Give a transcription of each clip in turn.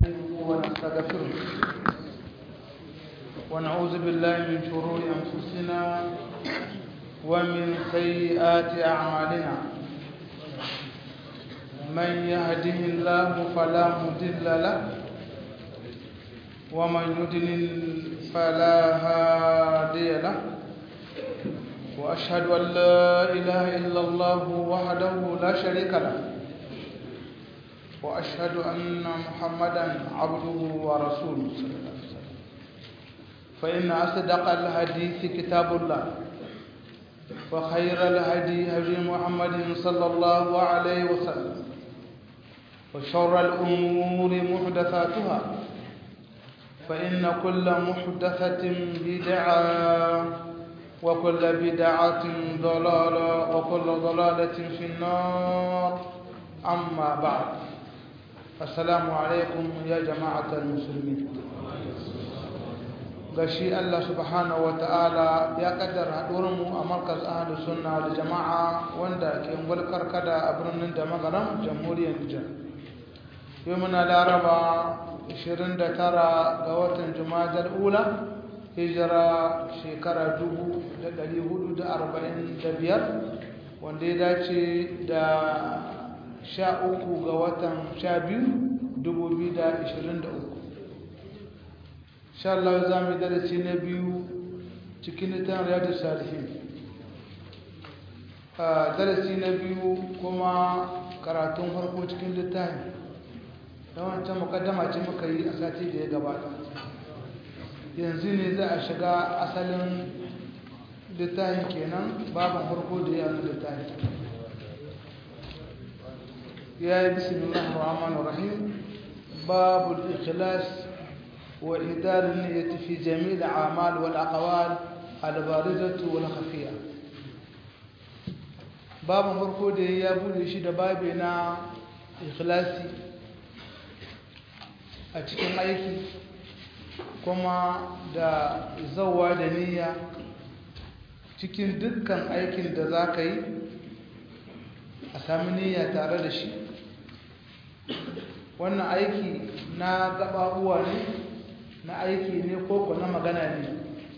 ونستغفره ونعوذ بالله من شرور أنفسنا ومن سيئات أعمالنا من يهده الله فلا مضل له ومن يضلل فلا هادي له وأشهد أن لا إله إلا الله وحده لا شريك له وأشهد أن محمدا عبده ورسوله صلى الله عليه وسلم فإن أصدق الحديث كتاب الله وخير الهدي هدي محمد صلى الله عليه وسلم وشر الأمور محدثاتها فإن كل محدثة بدعة وكل بدعة ضلالة وكل ضلالة في النار أما بعد السلام عليكم يا جماعة المسلمين gashi Allah subhanahu wa ta'ala ya kaddara haɗurinmu a markaz ahalus sunna da jama'a wanda ke ngulkar kada a birnin da magaram jamhuriyar Nijar yau muna laraba 29 ga watan jumadar ula hijira shekara 1445 wanda ya dace da 13 ga watan 12 2023 sha Allah za mu darasi na biyu cikin littafin riyadu salihin darasi na biyu kuma karatun farko cikin littafin don wancan mukaddama ce muka yi a sati da ya gabata yanzu ne za a shiga asalin littafin kenan babin farko da ya littafin ya yi bismillahir rahmanir rahim babul ikhlas وإدار النية في جميع الأعمال والأقوال البارزة والخفية باب فرقو da ya bude shi da babi na ikhlasi a cikin aiki kuma da zawa da niyya cikin dukkan aikin da za ka yi a sami niyya tare da shi wannan aiki na gaɓaɓuwa ne na aiki ne ko na magana ne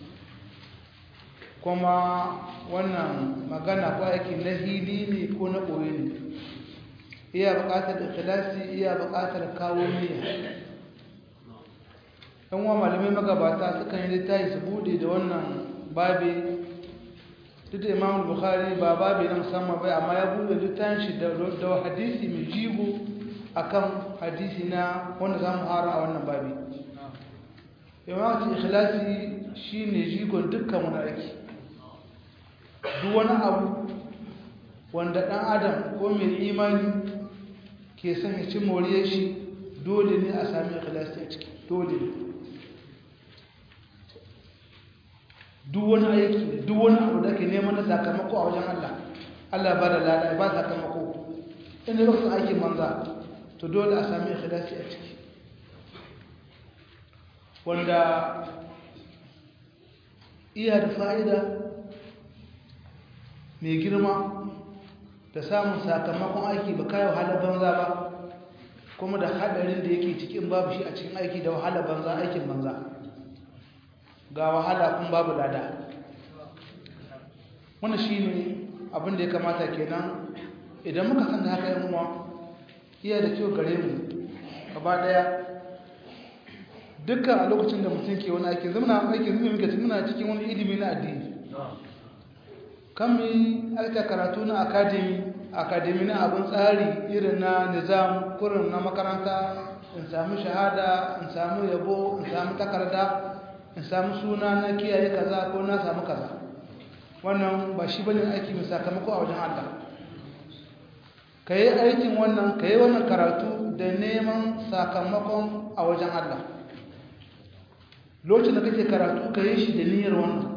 kuma wannan magana ko aiki na hili ne ko na ɓoye ne iya buƙatar ikhlasi iya buƙatar kawo niyya ɗan wa malamai magabata sukan yi littafi su bude da wannan babe duk da imam bukhari ba babe na musamman bai amma ya bude littafin shi da hadisi mai jigo akan hadisi na wanda za mu hara a wannan babe imamci ikhlasi shine jigon dukkan wani aiki duk wani abu wanda dan adam ko mai imani ke son ya ci moriyar shi dole ne a sami ikhlasi a ciki dole ne duk wani aiki duk wani abu da ke neman na sakamako a wajen Allah Allah ba da lada ba sakamako inda lokacin aikin manza to dole a sami ikhlasi a ciki wanda iya da fa'ida mai girma da samun sakamakon aiki ba kayo wahala banza ba kuma da hadarin da yake cikin babu shi a cikin aiki da wahala banza aikin banza ga wahala kun babu lada wani shi ne abinda ya kamata kenan idan muka san da haka yan uwa iya da kyau gare mu gaba daya dukkan a lokacin da mutum ke wani aiki zama aiki zama muka ci muna cikin wani ilimi na addini kan mu aika karatu na akademi akademi na abin tsari irin na nizam kurin na makaranta in samu shahada in samu yabo in samu takarda in samu suna na kiyaye kaza ko na samu kaza wannan ba shi bane aiki mai sakamako a wajen Allah ka yi aikin wannan ka yi wannan karatu da neman sakamakon a wajen Allah lokacin da kake karatu ka yi shi da niyyar wannan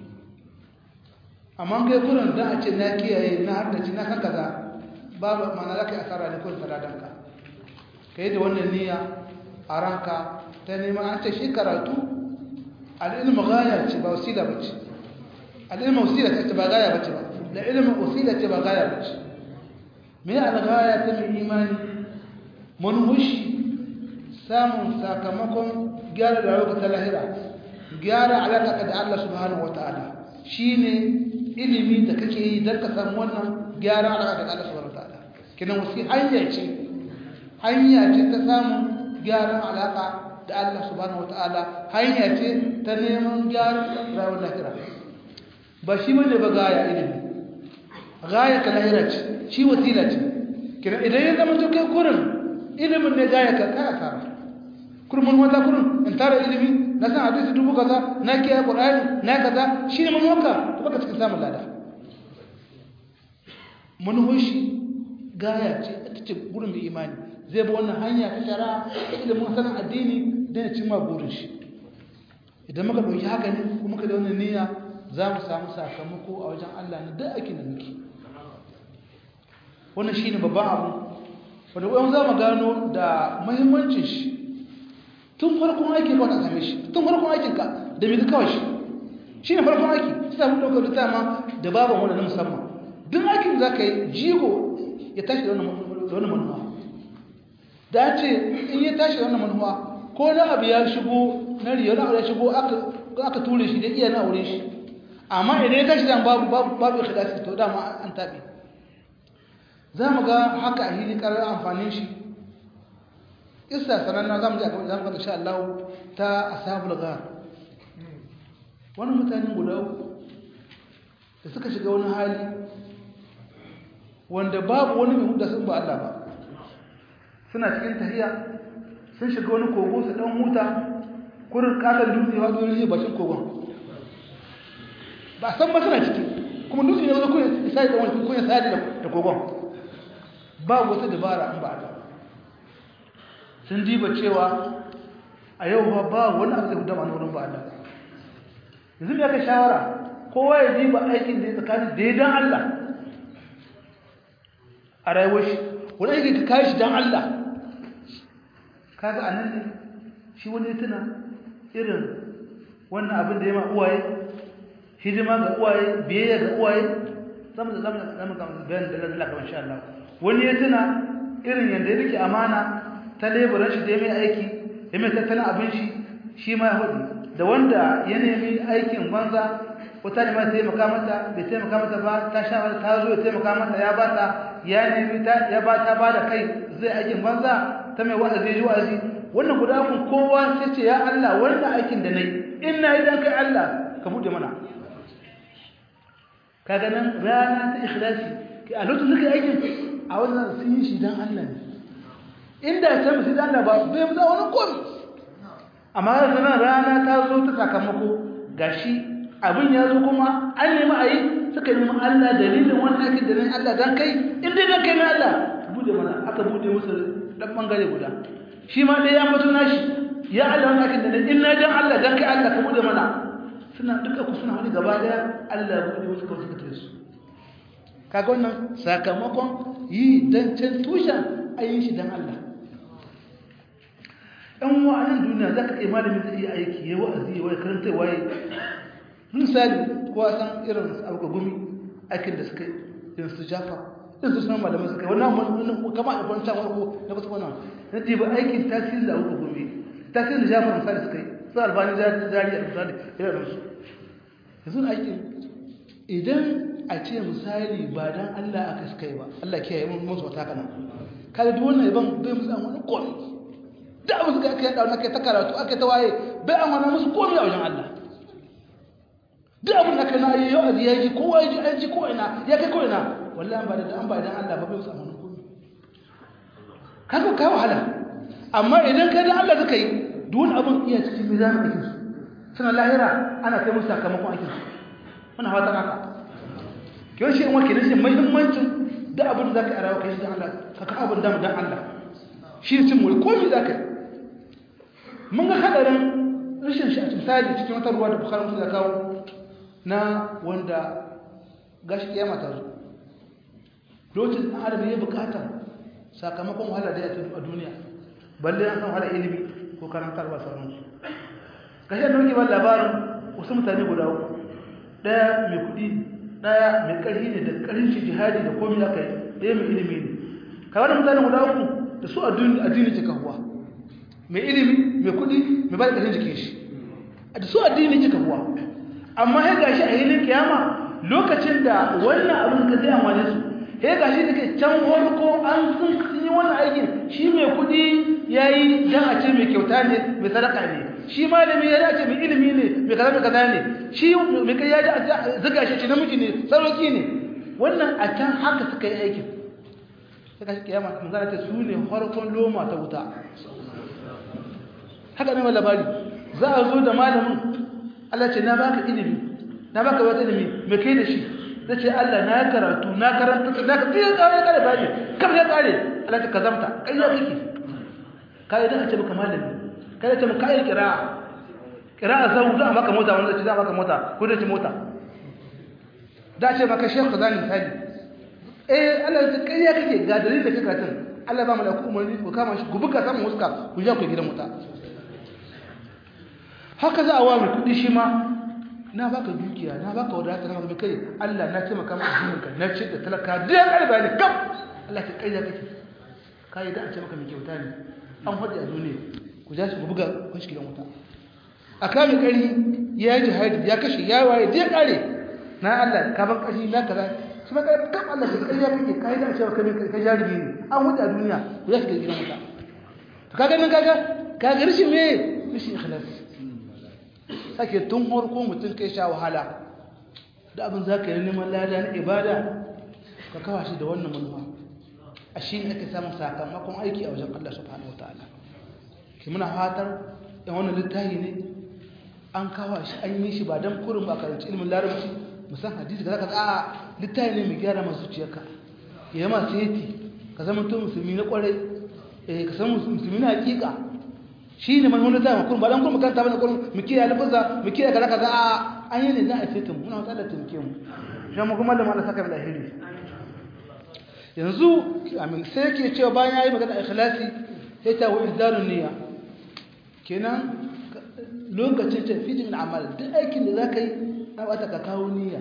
amma kai kurin da a ce na kiyaye na haddace na kan kaza babu mana za ka yi asara ne kurin saladanka ka yi da wannan niyya a ranka ta neman an ce shi karatu al'ilmu gaya ce ba wasila ba ce al'ilmu wasila ce ba gaya ba ce ba da ilimin wasila ce ba gaya ba ce me al-gaya ta mai imani manhushi samun sakamakon gyara da rayuwa ta lahira gyara alaƙa da Allah subhanahu wata'ala shine ilimi da kake yi don ka samu wannan gyara alaƙa da Allah subhanahu wata'ala kinan wasu hanya ce hanya ce ta samun gyaran alaƙa da Allah subhanahu wata'ala hanya ce ta neman gyaran rayuwar lahira ba shi bane ba gaya ilimi gaya ka lahira ce shi wasila ce kinan idan ya zama to kai kurin ilimin ne gaya ka kai asara kurmun wata kurun in tara ilimi na san hadisi dubu kaza na kiyaye qur'ani na kaza shine manuwarka to baka cikin samun lada manuwar shi gaya ce ita ce gurin mai imani zai bi wannan hanya ta shara ilimin sanin addini don ya cimma burin shi idan muka ɗauki haka ne kuma muka da wannan niyya za mu samu sakamako a wajen Allah na duk aikin da muke wannan shine babban abu wanda ƙwayon za mu gano da muhimmancin shi tun farkon aiki ba ka same shi tun farkon aikinka da mai kawai shi shi ne farkon aiki su samu ɗaukar da dama da baban wani na musamman duk aikin za ka yi jigo ya tashi da wani manuwa da ce in ya tashi da wani manuwa ko na abu ya shigo na riya na abu ya shigo aka ture shi da iya na aure shi amma idan ya tashi da babu babu ikhlasi to dama an taɓe za mu ga haka a hili ƙarar amfanin shi isa sananna za mu ji a gaba zamu insha Allah ta ashabul ghar wani mutanen guda uku da suka shiga wani hali wanda babu wani mai huda sun ba Allah ba suna cikin tahiya sun shiga wani kogo su dan huta kurin katon dutse wa dole ne bakin kogon ba san ba suna ciki kuma dutse ne wani kuyin sai da wani kuyin sai da kogon babu wata dabara an ba Allah sun diba cewa a yau ba ba wani abu da dama wurin ba Allah yanzu me aka shawara kowa ya diba aikin da ya tsakanin da ya dan Allah a rayuwar shi wani aikin ka kai shi dan Allah kaga anan ne shi wani tuna irin wannan abin da ya ma uwaye hidima ga uwaye biyayya ga uwaye zamu da zamu zamu bayan da Allah kamar insha Allah wani ya tuna irin yanda ya rike amana ta leburan shi da ya mai aiki ya mai tattalin abin shi shi ma ya hudu da wanda ya nemi aikin banza wata ne ma taimaka mata bai taimaka mata ba ta sha mata ta zo ya taimaka mata ya bata ya nemi ta ya ba ta ba da kai zai aikin banza ta mai wa'azi ji wa'azi wannan guda kun kowa sai ce ya Allah wannan aikin da nayi in na yi dan kai Allah ka bude mana kaga nan rana ta ikhlasi a lokacin da kai aikin a wannan sun yi shi dan Allah ne inda ta musu da Allah ba bai mu wani komi amma yanzu nan rana ta zo ta sakamako gashi abin ya zo kuma an nemi a yi suka nemi Allah dalilin wani aikin da nan Allah dan kai in dai dan kai na Allah bude mana aka bude musu dan bangare guda shi ma dai ya mutu nashi ya Allah wani aikin da nan in na dan Allah dan kai Allah ka bude mana suna duka ku suna wani gaba daya Allah bude musu kawai suka tare su kaga wannan sakamakon yi dan can tushen ayin shi dan Allah ɗan wa'anan duniya za ka iya malamin zai iya aiki ya wa'azi ya wai karanta waye misali ko a san irin abuka gumi aikin da suka yi irin su jafa irin su sunan malamai suka yi wannan wani kama a kwanci wani ko na kusa wannan na ce ba aikin tasirin da abuka gumi tasirin da jafa misali suka yi su albani jari a misali irin su yanzu na aikin idan a ce misali ba dan Allah aka suka yi ba Allah kiyaye mun musu wata kana kada duk wannan yaban bai musu an wani komi da abu suka aka yada aka ta karatu aka ta waye bai an wani musu komi a wajen Allah duk abin da ka na yi yau ya ji kowa ya ji an ji ko ina ya kai ko ina wallahi ba da an ba dan Allah ba bai musu an komi kaga ka wahala amma idan kai dan Allah suka yi duk wani abin iya cikin mizanin aikin su suna lahira ana kai musu sakamakon aikin su wannan fata naka kyau shi in wakilin shi muhimmancin da abin da za ka yi a rawa kai shi dan Allah ka ka abin damu dan Allah shi cin mulki ko mi za ka yi mun ga hadarin rashin shi a misali cikin wata ruwa da bukhari musu da kawo na wanda gashi kiyama ta zo lokacin da adam ya bukata sakamakon wahala da ya tafi a duniya balle an san wahala ilimi ko karantar ba sauransu gashi da muke ba labarin wasu mutane guda uku daya mai kuɗi daya mai ƙarfi ne da ƙarfin shi jihadi da komai aka yi ɗaya mai ilimi ne kawai da mutane guda uku da su addini ke kahuwa mai ilimi mai kudi mai ba da ƙarfin jikin shi a da su addini ke kafuwa amma ya gashi a hilin kiyama lokacin da wannan abin ka zai amfane su ya gashi da ke can farko an sun yi wannan aikin shi mai kudi ya yi don a ce mai kyauta ne mai sadaka ne shi malami ya dace mai ilimi ne mai kaza mai kaza ne shi mai kai ya ji zuga shi ce namiji ne sarauki ne wannan a can haka suka yi aikin suka shi kiyama mun zara ta su ne farkon loma ta wuta haka ne labari za a zo da malamin Allah ce na baka ilimi na baka wata ilimi mai kai da shi zai ce Allah na karatu na karanta na ka fiye kare kare bani kam ya kare Allah ta kazamta kai ya kike kai da a ce maka malami kai da ce maka kai kira kira zan za maka mota wanda ce za maka mota ko da ce mota da ce maka shekh kazani misali eh Allah ya kai ya kike ga dalilin da kake karatun Allah ba mu da ku umarni ku kama shi ku buga samun huska ku je ku gidan mota haka za a wa mai kudi shi ma na baka dukiya na baka wadata na baka kai Allah na taimaka maka jininka na ce da talaka da ya karba ne kam Allah ta kai da kake kai da an ce maka mai kyauta ne an faɗi a duniya ku ja shi ku buga ku shi gidan wuta a kame kari ya yi jihadi ya kashe ya waye da ya kare na Allah ka ban kashi na kaza shi ma kai kam Allah ta kai ya kake kai da an ce maka mai kai jarumi ne an faɗi a duniya ku ja shi gidan wuta to kaga nan kaga kaga rishin me rishin ikhlasi sake tun harko mutum kai sha wahala da abin za ka yi neman lada na ibada ka kawa shi da wannan manuwa a shi ne ake samun sakamakon aiki a wajen Allah subhanahu wataala ki muna fatar yan wannan littafi ne an kawa shi an yi shi ba don kurin ba karanci ilimin larabci musan hadisi ka zaka a littafi ne mai gyara masu zuciyarka ya yi masu yati ka zama to musulmi na kwarai ka zama musulmi na hakika shi ne manhun da zama kurum ba dan kurum makaranta bane kurum mu kiyaye lafaza mu kiyaye kaza kaza a an yi ne za a fita mu muna wata da tunke mu shi mu kuma malama Allah saka mu lahiri yanzu amin sai yake cewa bayan yayi magana ikhlasi sai ta wa izdarun niyya kenan lokacin tafi min amal duk aikin da zaka yi na wata ka kawo niyya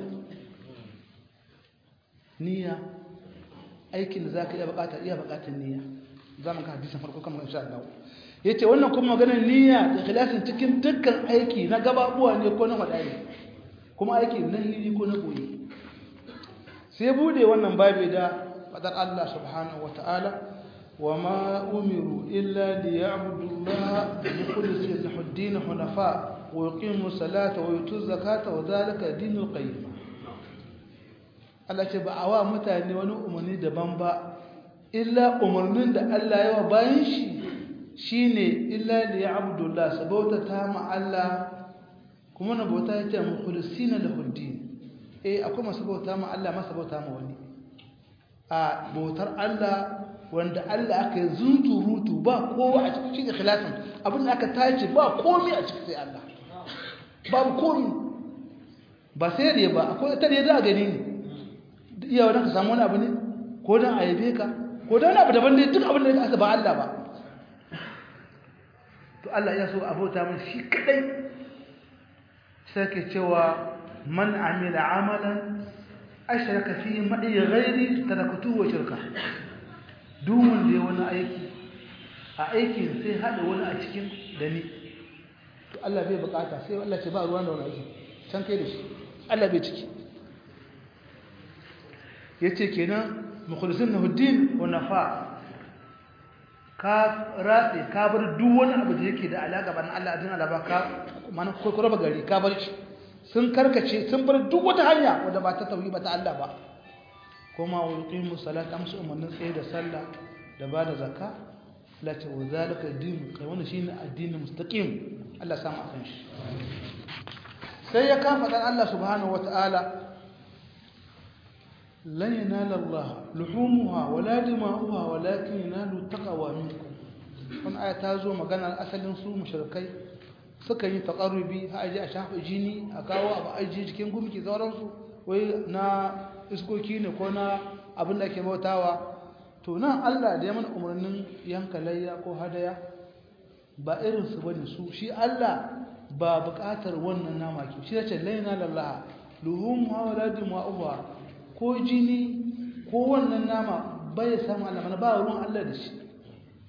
niyya aikin da zaka iya bukata iya bukatar niyya zamu ka hadisin farko kamar insha Allah yace wannan kuma maganar niyya da ikhlasin cikin dukkan aiki na gababuwa ne ko na wadai kuma aiki na hili ko na koyi sai bude wannan babu da fadar Allah subhanahu wataala wama umiru illa liya'budu Allah mukhlisina lahu ad-din hunafa wa yuqimu salata wa yutu zakata wa dhalika dinul qayyim Allah ce ba awa mutane wani umarni daban ba illa umarnin da Allah ya wa bayan shi shine illa li abdullah sabauta ta ma Allah kuma na bauta yace mukhlisina lahu din eh akwai masu bauta ma Allah masu bauta ma wani a bautar Allah wanda Allah aka yi zunturutu ba kowa a cikin ikhlasin abin da aka tace ba komai a cikin sai Allah babu komai ba sai da ba akwai ta da za a gani ne iya wannan ka samu wani abu ne ko dan ayabe ka ko dan abu daban ne duk abin da aka ba Allah ba to Allah ya so abota mun shi kadai sai ke cewa man amila amalan ashraka fi ma'i ghairi taraktu wa shirka duk wanda ya wani aiki a aikin sai hada wani a cikin da ni to Allah bai bukata sai Allah ce ba ruwan da wani aiki can kai da shi Allah bai ciki yace kenan mukhlisin lahuddin wa nafa ka ratse ka bar duk wani abu da yake da alaka ban Allah adin alaba ka mana ko ko raba gari ka bar shi sun karkace sun bar duk wata hanya wanda ba ta tauhid ba ta Allah ba kuma wa yuqimu salata amsu umarnin tsaye da sallah da ba da zakka la ta wa zalika din kai wannan shine addinin mustaqim Allah samu akan shi sai ya kafa dan Allah subhanahu wataala لن ينال الله لحومها ولا دماؤها ولكن ينال التقوى منكم wannan aya ta zo maganar asalin su mushrikai suka yi taqarrubi ha aje a shafa jini a kawo abu aje cikin gumki sauransu wai na iskoki ne ko na abin da ke bautawa to nan Allah da ya mana umarnin yanka layya ko hadaya ba irin su bane su shi Allah ba buƙatar wannan nama ke shi yace laina lallaha luhumha wala dima'uha ko jini ko wannan nama bai samu Allah mana ba ruwan Allah da shi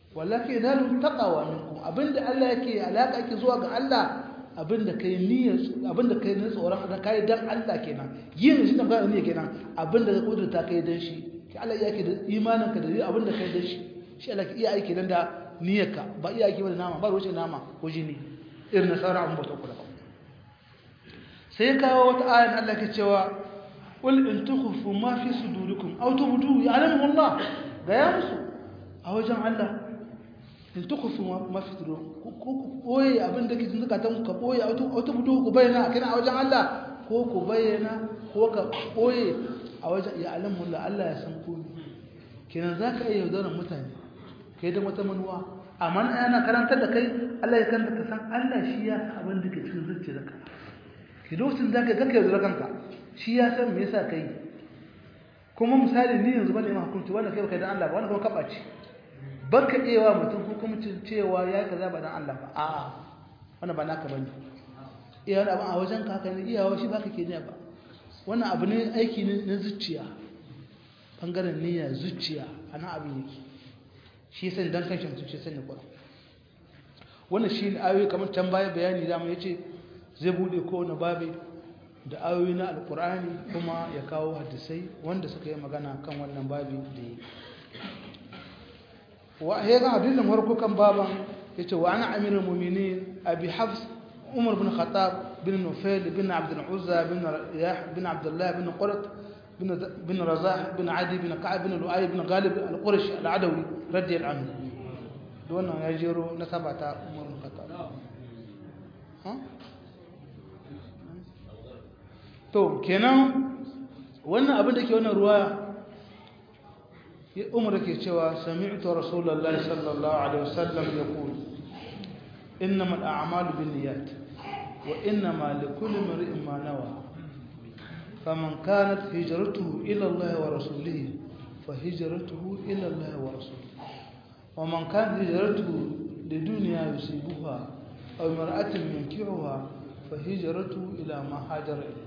wallahi yanalu taqwa minkum abinda Allah yake alaka yake zuwa ga Allah abinda kai niyyar abinda kai ne tsoron da kai dan Allah kenan yin shi dan ne kenan abinda ka kudurta kai dan shi ki Allah yake da imanin ka da abinda kai dan shi shi Allah iya aiki dan da niyyarka ba iya aiki ba da nama ba ruwace nama ko jini irin nasara an bata kula sai kawo wata ayan Allah ke cewa qul in tukhfu ma fi sudurikum aw tubdu ya'lamu Allah ga ya musu a wajen Allah in tukhfu ma fi sudurikum ko ku boye abin da ke cikin zakatan ka boye aw tubdu ku bayyana kana a wajen Allah ko ku bayyana ko ka boye a wajen ya'lamu Allah Allah ya san ku kenan zaka iya yaudarar mutane kai da wata manuwa amma ana karantar da kai Allah ya kanta ka san Allah shi ya san abin da ke cikin zuciyarka ki lokacin da ka ga kai zuwa kanka shi ya san me yasa kai kuma misali ni yanzu bane ma hukunci wanda kai baka da Allah ba wanda kuma kaba ce baka iya wa mutum hukuncin cewa ya kaza ba dan Allah ba a'a wannan ba naka bane iya wani abin a wajen ka haka ne iyawa shi baka ke niyya ba wannan abu ne aiki ne na zuciya bangaren niyya zuciya ana abin yake shi sai dan kanshi mutum shi sanya Qur'an wannan shi ne ayoyi kamar can baya bayani da mu yace zai bude kowane babi da ayoyi na alkur'ani kuma ya kawo hadisai wanda suka yi magana kan wannan babi da yi wa ya ga hadisin farko kan baban yace wa ana amirul mu'minin abi hafs umar bin khattab bin nufail bin abd al-uzza bin riyah bin abdullah bin qurat bin bin razah bin adi bin ka'ab bin lu'ay bin ghalib al-qurashi al-adawi radiyallahu anhu wannan ya jero na sabata umar bin khattab to kenan wannan abin da ke wannan ruwa umar ke cewa sami'tu rasulullahi sallallahu alaihi wasallam yaqul innama al-a'malu binniyat wa innama likulli imrin ma nawa faman kanat hijratuhu ila Allah wa rasulihi fa hijratuhu ila Allah wa rasulihi wa man kanat hijratuhu lidunya yusibuha aw imra'atin yankihuha fa hijratuhu ila ma hajara ilayhi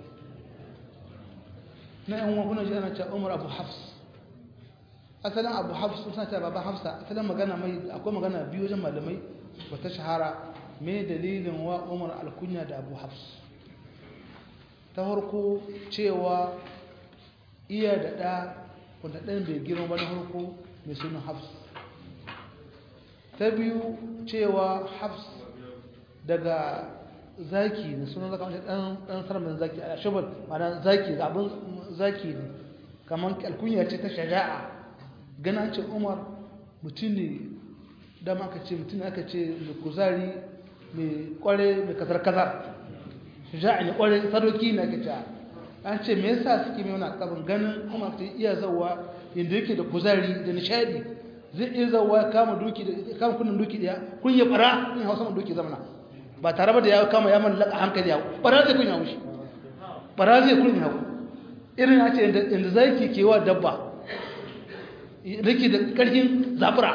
na yan wa kuna ji ana cewa Umar Abu Hafs asalin Abu Hafs suna cewa baba Hafsa asalin magana mai akwai magana biyu wajen malamai wata shahara me dalilin wa Umar alkunya da Abu Hafs ta farko cewa iya da ɗa wanda ɗan bai girma ba na farko mai sunan Hafs ta biyu cewa Hafs daga zaki ne sunan zaka mace dan dan sarmin zaki a shabal mana zaki abin zaki ne kaman alkunya ce ta shaja'a gana ce Umar mutum ne da aka ce mutum ne aka ce mai kuzari mai kware mai kasar kasar shaja'a ne kware sadoki ne aka ce an ce me yasa suke mai wani tsabin ganin Umar ta iya zawa inda yake da kuzari da nishadi zai iya zawa kama doki da kama kunnin doki daya kun ya fara in hausa doki zamana ba tare da ya kama ya mallaka hankali ya bara zai kunya mushi bara zai kunya ku irin ya ce inda zaki kewa dabba rike da karfin zafira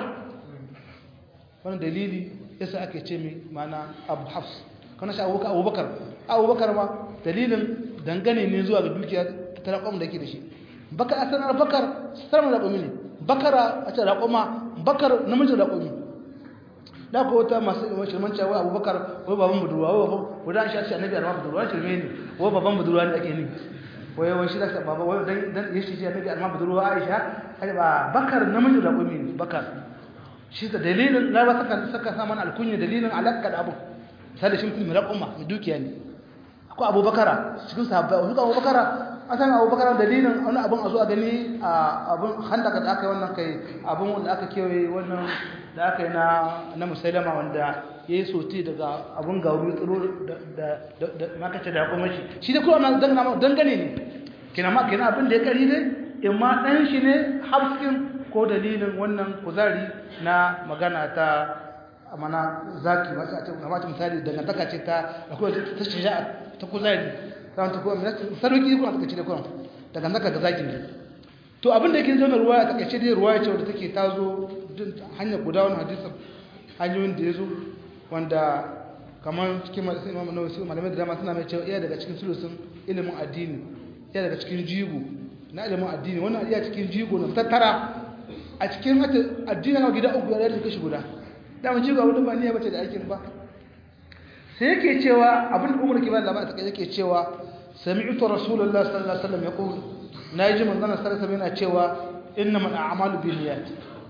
wannan dalili yasa ake ce mai mana abu hafs kana shi abubakar abubakar abubakar ma dalilin dangane ne zuwa ga dukiya ta raƙon da yake da shi bakar a sanar bakar sanar raƙomi ne bakara a ce raƙoma bakar namijin raƙomi da ko wata masu shirman cewa abubakar wai baban budurwa wai baban wadda shi shi annabi arma budurwa shirme ne wai baban budurwa ne ake ni wai wai shi da baba wai dan dan yashi shi annabi arma budurwa aisha ai ba bakar namiji da kumi ne bakar shi da dalilin na ba saka saka sa mana alkunya dalilin alaka da abu sai da shi mutum mai umma mai dukiya ne akwai abubakara cikin sahabbai wani abubakara asan abubakar dalilin wani abun a zo a gani a abun handaka da aka yi wannan kai abun wanda aka kewaye wannan da aka yi na musailama wanda ya yi soti daga abun gauru tsiro da makace da kuma shi shi da kuma dangane ne kina ma kina abin da ya kari ne in ma ɗan shi ne hafskin ko dalilin wannan kuzari na magana ta mana zaki masu a cikin kamata misali dangantaka ce ta akwai ta shaja'a ta kuzari ta ta kuma sarauki kuma ta kace da kuma dangantaka ga zaki ne to abin da yake zama ruwa ta kace dai ruwa ce wadda take tazo hanyar guda wani hadisin hanyoyin da ya zo wanda kamar cikin malasin imam nawawi su malamai da dama suna mai cewa iya daga cikin sulusun ilimin addini iya daga cikin jigo na ilimin addini wannan iya cikin jigo na tattara a cikin addinin ga gida uku ya da kashi guda da mun ji ga wani ba niyya bace da aikin ba sai yake cewa abin da umar ke ba labarin take yake cewa sami'tu rasulullahi sallallahu alaihi wasallam yaqul naji manzon sallallahu alaihi wasallam yana cewa innamal a'malu binniyat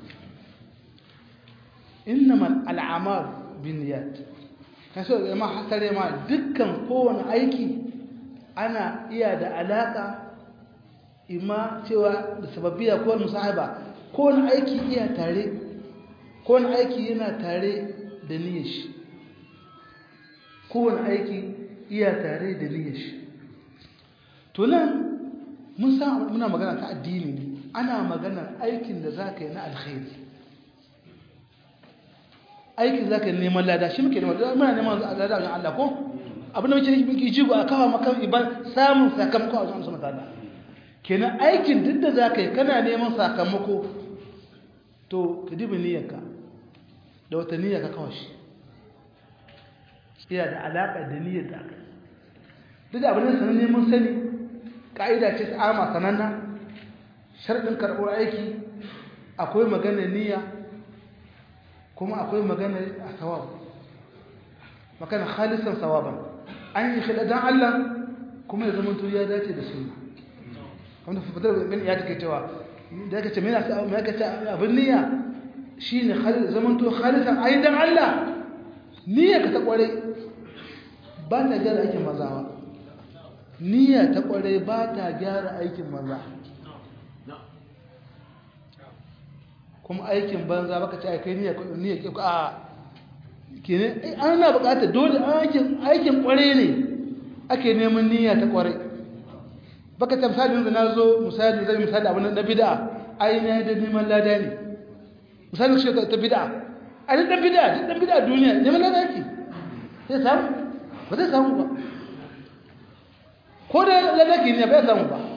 innamal al'amalu binniyat kaso da ma hasare ma dukkan kowane aiki ana iya da alaka imma cewa da sababbiya ko musahaba kowane aiki iya tare kowane aiki yana tare da niyyar shi kowane aiki iya tare da niyyar shi to nan mun san muna magana ta addini ne ana magana aikin da zaka yi na alkhairi aikin zaka yi neman lada shi muke neman muna neman lada wajen Allah ko abin da muke yi muke jigo a kawo maka iban samun sakamako a wajen Allah ta'ala kenan aikin duk da zaka yi kana neman sakamako to ka dibi niyyarka da wata niyyar ka kawo shi iya da alaƙa da niyyar da aka duk da abin da sanan neman sani ƙa'ida ce ama sananna sharɗin karɓar aiki akwai magana niyya kuma akwai magana a sawab magana khalisan sawaban an yi shi dan Allah kuma ya zama ya dace da sunna wanda fitar bin ya take cewa da kace me yasa me kace abin niyya shine khalil zaman to khalisan ayin dan Allah niyya ka ta kware ba ta gyara aikin mazawa niyya ta kware ba ta gyara aikin maza kuma aikin banza baka ce kai niyya niyya ke a kene ana bukatar dole aikin aikin kware ne ake neman niyya ta kware baka ta misali yanzu na zo misali zai misali abin na bid'a ai na da neman lada ne misali shi ta bid'a a duk dan bid'a duk dan bid'a duniya neman lada yake sai samu ba zai samu ba ko da lada ke ne bai samu ba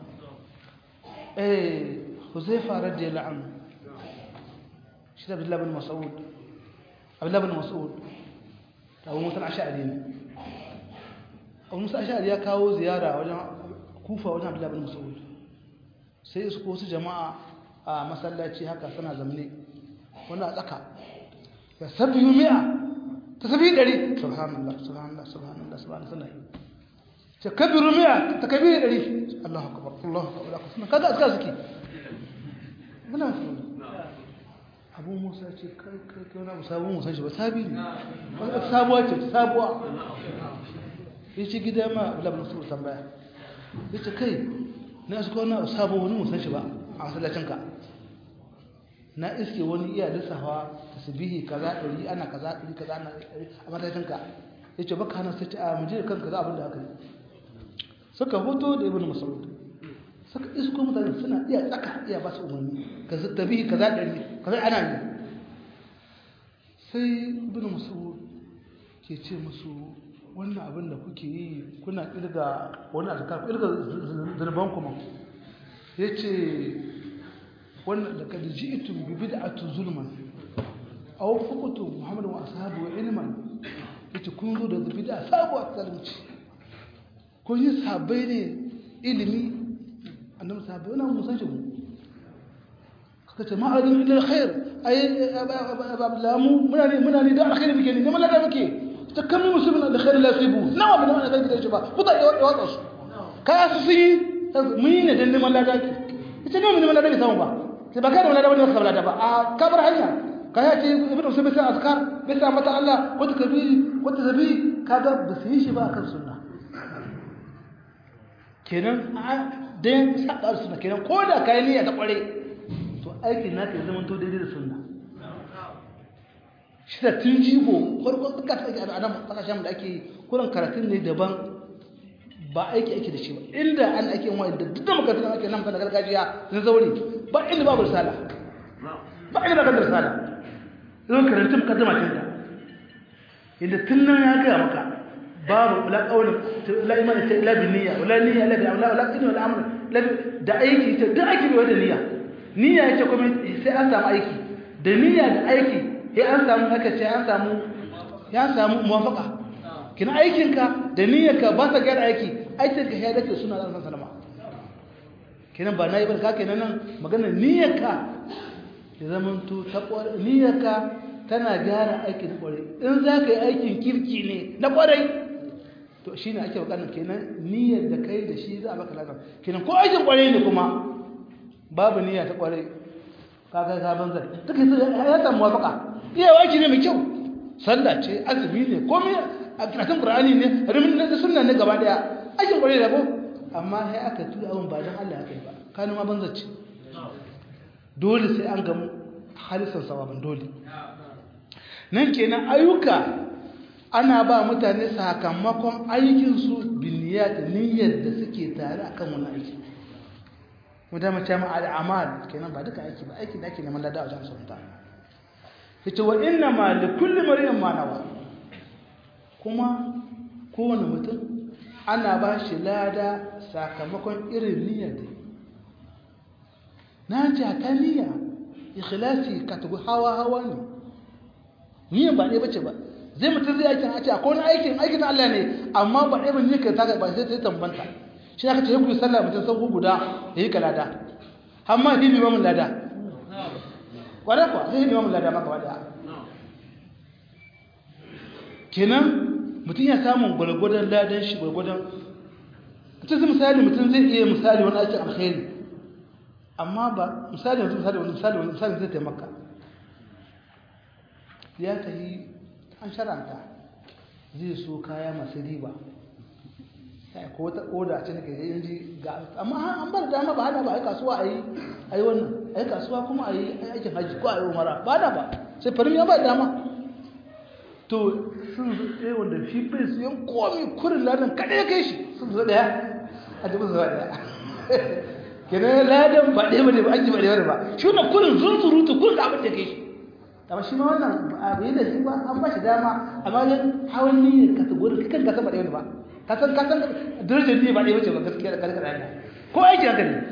eh Huzaifa radiyallahu anhu shi da Abdullah bin Mas'ud Abdullah bin Mas'ud Abu Musa al-Ash'ari ne Abu Musa al-Ash'ari ya kawo ziyara wajen Kufa wajen Abdullah bin Mas'ud sai su ko su jama'a a masallaci haka suna zamne wani a tsaka ya sabbi mi'a ta sabi ɗari subhanallah subhanallah subhanallah subhanallah ce kabiru mi'a ta kabiru ɗari Allahu akbar Allahu akbar suna kaga aska suke muna so abu musa ce kai kai kai wani abu sabon musan shi ba sabi ne wata sabuwa ce sabuwa ya ce gida ma abu labin su tambaya ya ce kai na iska wani abu sabon wani musan shi ba a masallacinka na iske wani iya lissafa tasbihi kaza ɗari ana kaza ɗari kaza ana ɗari a masallacinka ya ce baka hana sai ce a muje da kanka za abin da aka yi suka hoto da ibn mas'ud suka isko mutane suna iya tsaka iya ba su umarni ka tabihi kaza ɗari kaza ana yi sai ibn mas'ud ke ce musu wannan abin da kuke yi kuna kirga wani azkar kirga zunuban kuma yace wannan da kad ji'tum bi bid'ati zulman aw fuqtu muhammad wa ashabu ilman yace kun zo da bid'a sabuwa zalunci kun yi sabai ne ilimi annabi sabai wannan musan shi kaka ce ma'adin ila alkhair ay ablamu muna ne muna ne da alkhair muke ne ne mallaka muke ta kan musulmin alkhair la fibu nawa bin wannan zai da shi ba ku da yawa yawa su ka su yi mun yi ne dan neman ladaki ita ne mun neman ladaki samu ba sai ba kai da wani wani sabla da ba a kabar hanya ka ya ce ibnu usayd sai azkar bai sa mata Allah wata kabiri wata zabi kaga ba su yi shi ba kan sunna kenan dan sabar sunna kenan ko da kai niyya ta kware to aikin naka ya zama to daidai da sunna shi da tun jigo farko suka ta ake a nan kasashen da ake kuran karatun ne daban ba aiki ake da shi ba inda an ake yin wa'in da duk da makarantun ake nan kan gargajiya na zaure ba inda babu risala ba inda ba kan risala zan karantun mukaddama tun da inda tun nan ya gaya maka babu la qaulin la iman ta ila bi niyya wala niyya la bi amla wala ilmi wala amr da aiki ta duk aiki bai da niyya niyya yace kuma sai an samu aiki da niyya da aiki sai an samu haka ce an samu ya samu muwafaka kina aikinka da niyyarka ba ta gyara aiki aikinka ya dace suna da san salama kenan ba nayi ba ka kenan nan magana niyyarka ya zamanto ta ƙwarai niyyarka tana gyara aikin ƙwarai in za ka yi aikin kirki ne na ƙwarai to shi ne ake bukatar kenan niyyar da kai da shi za a baka lafiya kenan ko aikin ƙwarai ne kuma babu niyya ta ƙwarai kaga ka banzar duka ya samu wafaka iya waki ne mai kyau sallah ce azumi ne komai a karatun qur'ani ne rimin da sunna ne gaba daya aikin ƙwarai da ko amma sai aka tuya abin ba dan Allah ya kai ba kanu ma banzar ce dole sai an gamu halisan sawabin dole nan kenan ayyuka ana ba mutane sakamakon aikinsu biniyat niyyar da suke tare akan wani aiki wanda mace ma al'amal kenan ba duka aiki ba aiki da ake neman lada a wajen sunta yace wa inna ma li kulli mar'in ma nawa kuma kowane mutum ana ba shi lada sakamakon irin niyyar da na ce ta niyya ikhlasi ka tugu hawa hawa ne niyyar ba ɗaya bace ba zai mutum zai aikin a ce akwai wani aikin aikin Allah ne amma ba ɗaya bane ka ta ba sai ta tambanta shi aka ce ku sallah mutum sau guda yayi kalada amma ni limamin lada kware kwa sai limamin lada maka wada kenan mutum ya samu gwargwadon ladan shi gwargwadon mutum zai misali mutum zai iya misali wani aikin alkhairi amma ba misali yanzu misali wani misali wani misali zai taimaka ya tafi an sharanta zai so kaya masu riba ko wata oda ce nake yin ji ga amma an bar dama ba hana ba ai kasuwa ayi ayi wannan ai kasuwa kuma ayi aikin haji ko ayi umara ba da ba sai farin ya ba dama to sun zo ɗaya wanda shi bai su yan komi kurin ladan kaɗai ya kai shi sun zo ɗaya a jibin zuwa ɗaya kenan ladan ba ɗaya ba ne ba aji ba ɗaya ba shi wannan kurin zunzurutu kurin da abin da kai shi amma shi ma wannan abu yi da shi ba an ba shi dama amma wajen hawan niyyar kategori kan ka san ba ɗaya ba ka san ka san darajar niyyar ba ɗaya bace ba gaskiya da kalkar Allah ko aiki haka ne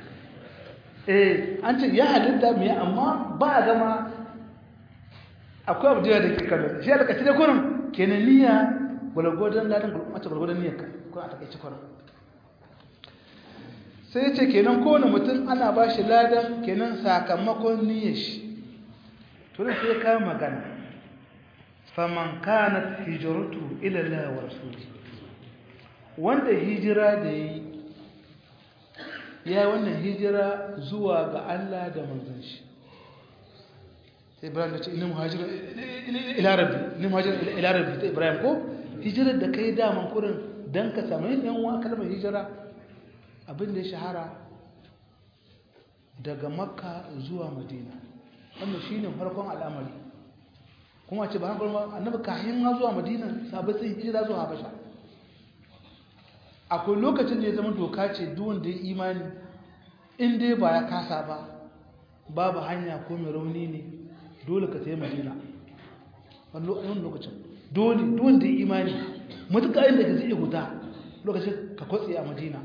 eh an ce ya halitta me amma ba a gama akwai abu da ke kallo shi da kace da kurin kenan niyya gwargwadon ladan gurɓata gwargwadon niyyar ka ko a takaice kurin sai ce kenan kowane mutum ana ba shi ladan kenan sakamakon niyyar shi tun sai ka magana faman kanat hijratu ila Allah wa rasuli wanda hijira da yi ya wannan hijira zuwa ga Allah da manzon shi sai Ibrahim ya ce inna muhajira ila rabbi inna muhajira ila rabbi ta Ibrahim ko hijirar da kai daman kurin dan ka samu yan uwa kalmar hijira abin da ya shahara daga makka zuwa madina wannan shi ne farkon al'amari kuma ce ba hankali ba annabi kayan ma zuwa madina sabai sai hijira zuwa habasha akwai lokacin da ya zama doka ce duwan da ya imani in dai ba ya kasa ba babu hanya ko mai rauni ne dole ka sai madina wani lokacin dole duwan da ya imani matuƙa inda ka zai guda lokacin ka kwatse a madina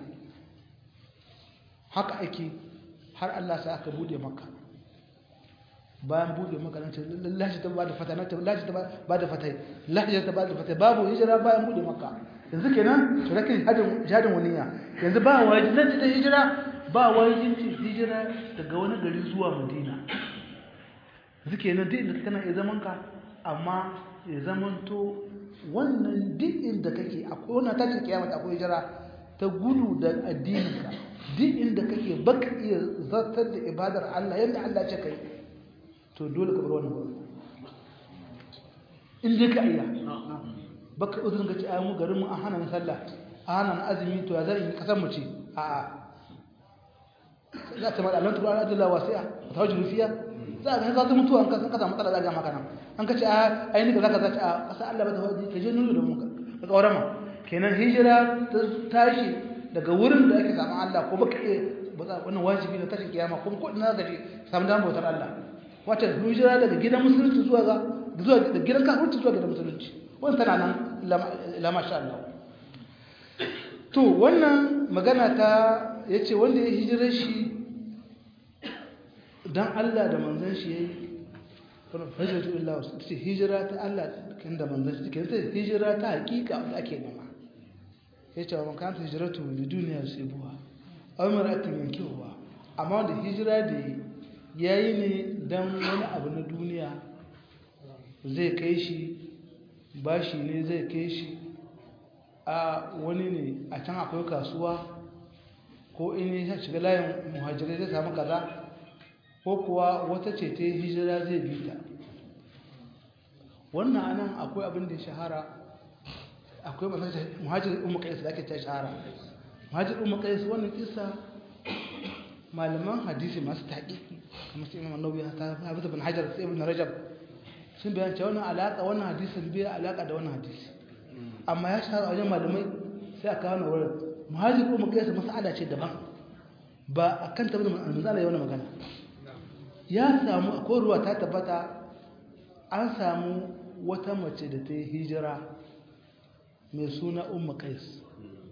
haka ake har Allah sai aka bude maka bayan bude maka nan ce lashi ta bada fata nan lashi ta bada fata lashi ta bada fata babu hijira bayan bude maka yanzu kenan to rake hadin jadin waniya yanzu ba wajibi nan ta hijira ba wajibin hijira daga wani gari zuwa Madina yanzu kenan duk inda kana ya zaman ka amma ya zamanto wannan duk inda kake akwai wannan tashin kiyama akwai hijira ta gudu da addininka duk inda kake baka iya zartar da ibadar Allah yadda Allah ce kai to dole ka bar wannan gurin in dai ka iya baka uzurin ka ce ai mu garin mu an hana sallah an hana azumi to ya zan yi kasar mu ce a a za ta mada alantu ala adilla wasi'a ta wajibi fiya za ka ka mutu an ka ka samu matsala da maka nan an ka ce a ai ni ka zaka zaci a kasar Allah ba ta wajibi ka je nuna da mu ka kaurama kenan hijira ta tashi daga wurin da ake samu Allah ko baka iya ba za wannan wajibi na tashin kiyama kuma ko ina gaji samu dan bautar Allah wata hijira daga gidan musulunci zuwa ga zuwa da gidan kafirci zuwa gidan musulunci wannan tana nan la masha Allah to wannan magana ta yace wanda ya hijira shi dan Allah da manzon shi yayi wannan hijratu illa wasu hijira ta Allah kin da manzon shi kin hijira ta hakika da ake nema ya ce wa makanta hijiratu da duniya sai buwa aw mar'atin yankihuwa amma wanda hijira da yi yayi ne dan wani abu na duniya zai kai shi bashi ne zai kai shi a wani ne a can akwai kasuwa ko in ya shiga layin muhajirai zai samu kaza ko kuwa wata ce ta hijira zai bi ta wannan anan akwai abin da ya shahara akwai masar muhajir umar kais da ake ta shahara muhajir umar kais wannan kisa malaman hadisi masu taƙiƙi kamar su imam annabi ta hafiz bin hajar sai ibn rajab sun bayan cewa wannan alaka wannan hadisin bai alaka da wannan hadisi amma ya shahara wajen malamai sai aka kawo wurin muhajir umar kais mas'ala ce daban ba akan tabbata manzala ya wani magana ya samu akwai ruwa ta tabbata an samu wata mace da ta yi hijira mai suna umma kais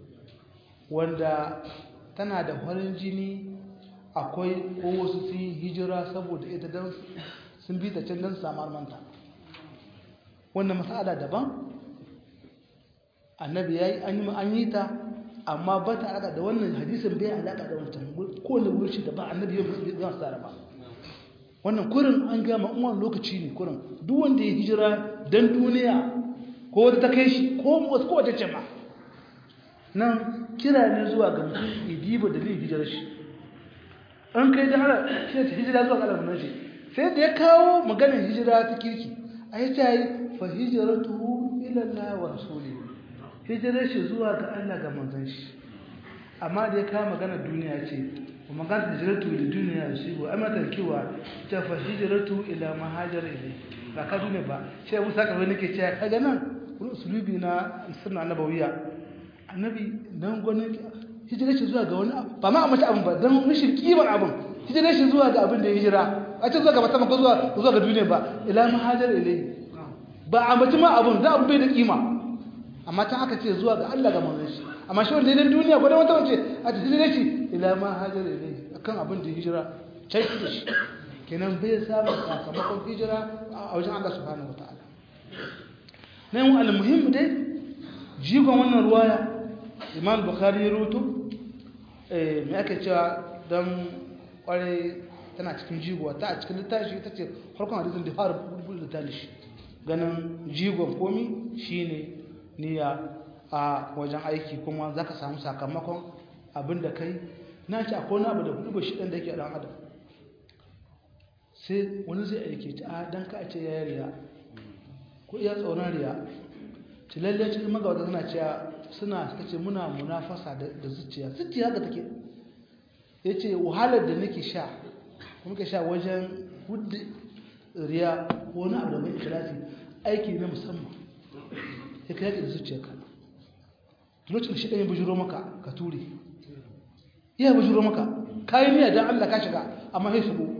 wanda tana da farin jini akwai ko wasu sun yi hijira saboda ita don sun bi ta can don samar manta wannan matsala daban annabi ya yi an yi ta amma ba ta alaƙa da wannan hadisin bai alaƙa da wancan kowane wurci da ba annabi ya zama tsara ba wannan kurin an gama umar lokaci ne kurin duk wanda ya hijira don duniya ko wata ta kai shi ko wasu kowace ce ma nan kira ne zuwa ga mutum idiba da zai hijira shi an kai da hana shi ta hijira zuwa ga alamunan shi sai da ya kawo maganar hijira ta kirki a yi ta yi fa hijiratu ilallah wa rasuli hijirar shi zuwa ga allah ga manzon shi amma da ya kawo maganar duniya ce وما كانت هجرته للدنيا يصيبه أما تركيوا فهجرته إلى ما هاجر إليه ba ka dune ba shi abu saka wani ke cewa kaga nan wani usulubi na sunna annabawiya annabi dan gwanin hijira shi zuwa ga wani ba ma a mace abin ba dan rashin kimar abin hijira shi zuwa ga abin da ya hijira a ce zuwa ga mata ko zuwa zuwa ga duniya ba ila ma hajar ilai ba a mace ma abin za a bai da kima amma tan aka ce zuwa ga Allah ga manzon shi amma shi wanda idan duniya gwada wata wace a ta hijira shi ila ma hajar ilai akan abin da hijira can shi da shi kenan bai samun sakamakon hijira a wajen Allah subhanahu wataala na yin almuhim dai jigon wannan ruwaya imam bukhari ya rutu mai ake cewa don kwarai tana cikin jigo ta a cikin littafi ita ce farkon hadisin da fara buɗe littafi shi ganin jigon komi shine niyya a wajen aiki kuma za ka samu sakamakon abin da kai na ce akwai wani abu da hudu ba shi ɗan da yake ɗan adam sai wani zai aike ta a don ka ce ya riya ko iya tsoron riya ci lalle cikin magawata suna cewa suna suka ce muna munafasa da zuciya zuciya haka take ya ce wahalar da nake sha kuma ka sha wajen hudu riya ko wani abu da mai ikilasi aiki na musamman ya kai yaki da zuciyarka lokacin shi ɗaya bujuro maka ka ture iya bujuro maka kayan niyya don allah ka shiga amma sai shigo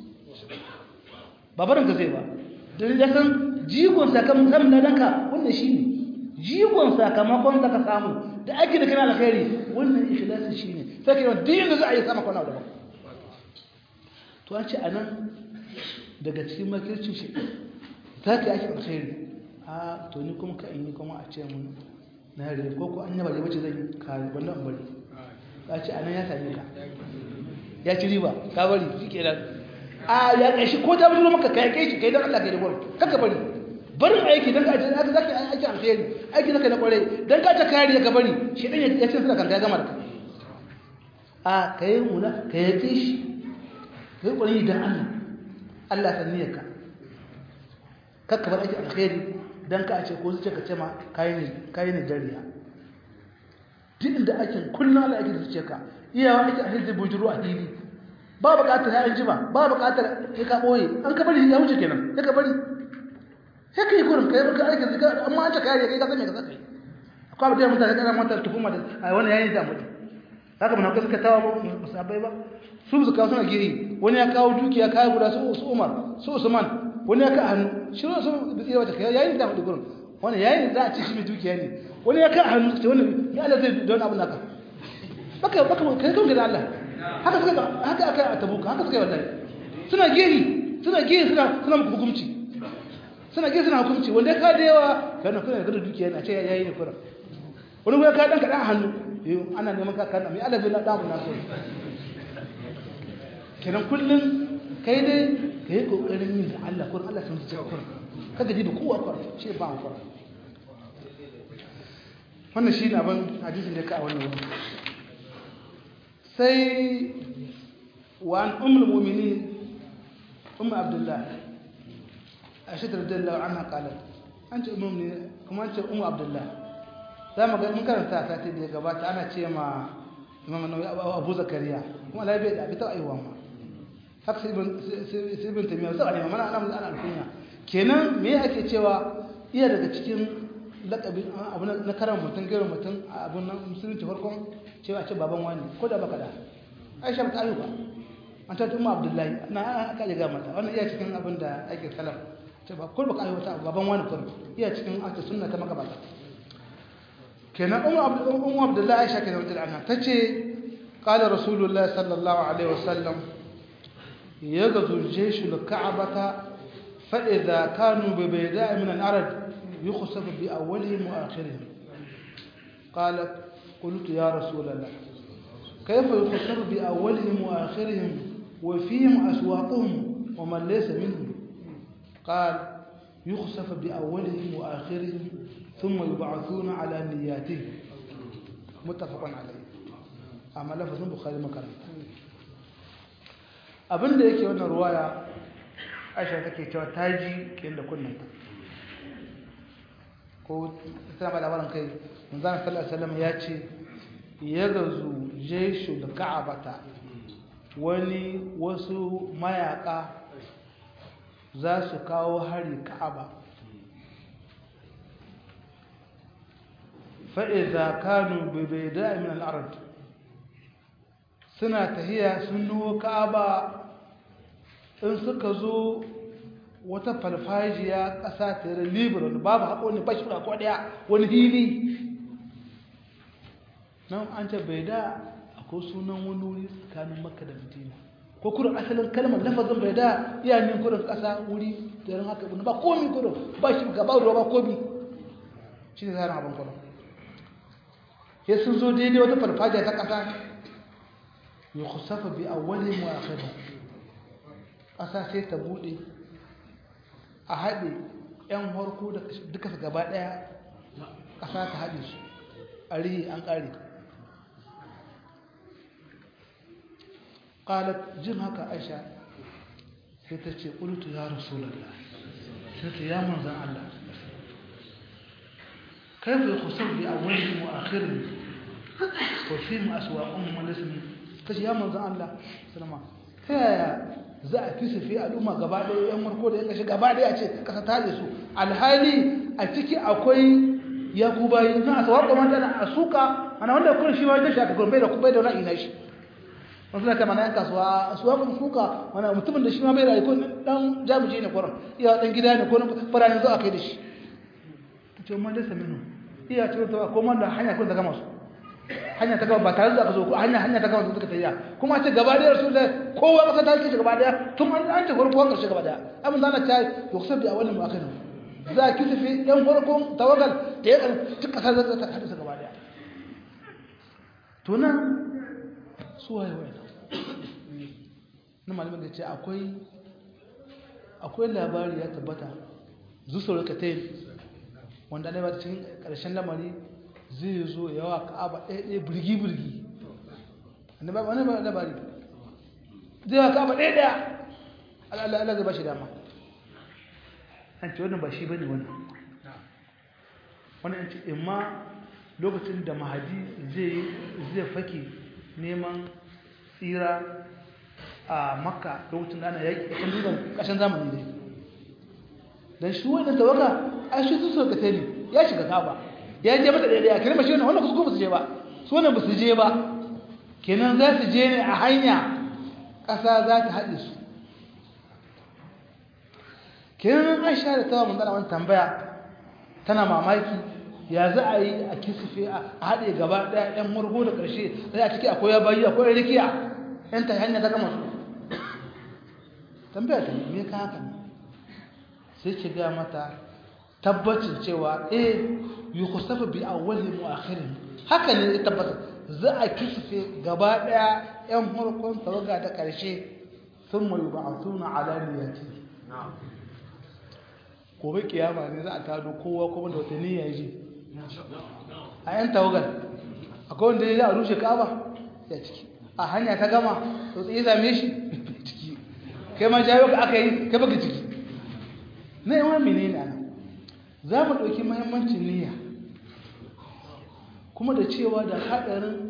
ba barin ka zai ba don ya san jigon sakamakon samun ladanka wannan shi ne jigon sakamakon da ka samu da ake da kana alkhairi wannan ikhlasi shi ne sai ka yi din da za a yi sama kwana daban to an ce a nan daga cikin makircin shi za ka yi ake alkhairi a to ni kuma ka in yi kuma a ce mun na yare ko ko an yaba da wace zan yi ka wanda an bari a ce a nan ya same ka ya ci riba ka bari shi kenan a ya ƙashi ko ta bujiro maka kai kai shi kai don Allah kai da gwamnati kaka bari barin aiki don ka ce zaka zaka aiki alheri aiki zaka na kwarai don ka ta kariya ka bari shi dan ya ce suna kan ya gama da a kai muna ka yi kai shi kai kwarai don Allah Allah san niyyar ka kaka bar aiki alheri don ka ce ko zuciya ka ce ma kai ne kai ne jariya duk inda ake kullum Allah yake da zuciyarka iyawa ake alheri bujiro a hili ba buƙatar ya ji ba ba buƙatar ya ka ɓoye an ka bari ya wuce kenan ya ka bari sai ka yi kurin ka yi baka aikin zika amma an ta kare kai ka san me ka saka yi akwai abin da mutane kana mata tuhuma da a wani yayin da mutu haka mun suka tawa ba musabai ba su su kawo suna giri wani ya kawo dukiya kawo guda su su Umar su Usman wani ya ka hannu shi ne su bi tsira wata kai yayin da mutu gurin wani yayin za a ci shi mai dukiya ne wani ya ka hannu ce wani ya Allah zai don abin naka baka baka kai kan da Allah haka suka haka aka a tabuka haka suka yi wallahi suna geri suna geri suna suna muku hukunci suna geri suna hukunci wanda ya kada yawa kana kuna da dukiya na ce yayi ne kura wani ya ka dan ka dan hannu ana neman ka kana mai Allah bai la dan na so kenan kullun kai dai ka yi kokarin yin da Allah kurin Allah sun zuciya kurin kaga ji da kowa kurin shi ba mu kurin wannan shi ne abin hadisin da ka a wannan wuri sai wa an ummul mu'minin ummu abdullah aisha radhiyallahu anha qalat an ce ummu ne kuma an ce ummu abdullah za mu ga mun karanta sati da ya gabata ana ce ma imam nawawi abu zakariya kuma la bai da bi ta aiwa ma haka sai ibn sai ibn tamiya sai ana mana ana ana alkunya kenan me ake cewa iya daga cikin lakabi abu na karan mutum gairin mutum abun nan musulunci farkon cewa ce baban wani ko da baka da aisha ba ta ayyuka an ta umma abdullahi na aka ga mata wannan iya cikin abin da ake salaf ce ba ko baka ayyuka baban wani kun iya cikin ake sunna ta makabata kenan ummu abdullahi aisha kenan radiyallahu anha tace qala rasulullahi sallallahu alaihi wasallam يغزو الجيش الكعبة فإذا كانوا ببيداء من الأرض يخسف بأولهم وآخرهم قالت قلت يا رسول الله كيف يخسف بأولهم وآخرهم وفيهم أسواقهم ومن ليس منهم قال يخسف بأولهم وآخرهم ثم يبعثون على نياتهم متفق عليه أما لفظ البخاري مكرم abinda yake wannan ruwaya aisha take cewa ta ji ke da kunnanta ko tana ba labarin kai manzana sallallahu alaihi wasallam ya ce ya gazu jeshu da ka'abata wani wasu mayaka za su kawo hari ka'aba fa'iza kanu bai da min al'arad suna tahiya sun nuwo ka'aba in suka zo wata falfajiya ƙasa ta yi liberal babu haƙo ne bashi ko ɗaya wani hili nan an ce bai da akwai sunan wani wuri tsakanin makka da madina ko kurin asalin kalmar lafazin bai da iya min kurin ƙasa wuri da yaran haka ba komi kurin ba shi gaba ruwa ba komi shi ne zaran abin kurin ya sun zo daidai wata falfajiya ta ƙasa yukhsafa bi awwalihim wa akhirihim ƙasa sai ta bude a haɗe ƴan harko da duka su gaba ɗaya ƙasa ta haɗe su a rihi an ƙare ƙalat jin haka aisha sai ta ce ƙultu ya rasulallah sai ta ya manzan Allah كيف يخسر بأولهم وآخرهم وفيهم أسواقهم وليس kace ya manzon Allah sallama ta yaya za a fi fi al'umma gaba ɗaya yan marko da yan kashe gaba ɗaya a ce kasa ta su alhali a ciki akwai yakubai na asawar da mata na asuka ana wanda kun shi wajen shi aka gurbe da kubai da wani ina shi wasu zaka mana yan kasuwa asuwa kun suka wani mutumin da shi ma bai da ko dan jamuji ne kwaron iya dan gida ne ko faranin zo a kai da shi to ma da saminu iya ce to ko man da hanya kun daga masu hanya ta gaba ba tare da aka zo ko hanya hanya ta gaba suka tafiya kuma ce gaba da rasul kowa kasa ta ce gaba daya tun an an ce farko an karshe gaba daya abin da na ta yuksab bi awalin wa akhirin za ki tafi yan farko tawagal da ya duk kasa za ta hadisa gaba daya to nan su waye waye na malamin da ce akwai akwai labari ya tabbata zusur katain wanda ne ba cikin karshen lamari zai zo yawa ka'aba ɗaya ɗaya birgi-birgi wani ba labari zai yawa ka'aba ɗaya ɗaya Allah Allah zai ba shi dama an ce wannan ba shi bane wannan wani an ce imma lokacin da mahadi zai fake neman tsira a makka lokacin da ana yaƙi ƙasar dutsen ƙasar zamani ne don shi wannan tawaga a shi su suka ne ya shiga ka'aba ya je mata daidai a kirma shi wannan kuskure ba su je ba su wannan ba su je ba kenan za su je ne a hanya ƙasa za ta haɗe su kenan aisha da tawa mun wani tambaya tana mamaki ya za a yi a kisife a haɗe gaba ɗaya ɗan murgo da ƙarshe sai a ciki akwai bayi akwai rikiya yan ta hanya ta gama su tambaya ta me ka haka sai ki ga mata tabbacin cewa eh yukhsafu bi awwalihim wa akhirihim haka ne ya tabbata za a kisife gaba ɗaya yan murgon tawaga da ƙarshe thumma yub'athuna ala niyyati gobe kiyama ne za a tado kowa kuma da wata niyya ji a yan tawagal akwai wanda ya rushe ka'aba ya ciki a hanya ta gama to tsaye same shi ciki kai ma jayo ka aka yi kai baka ciki na yawan menene ana za mu ɗauki mahimmancin niyya kuma da cewa da haɗarin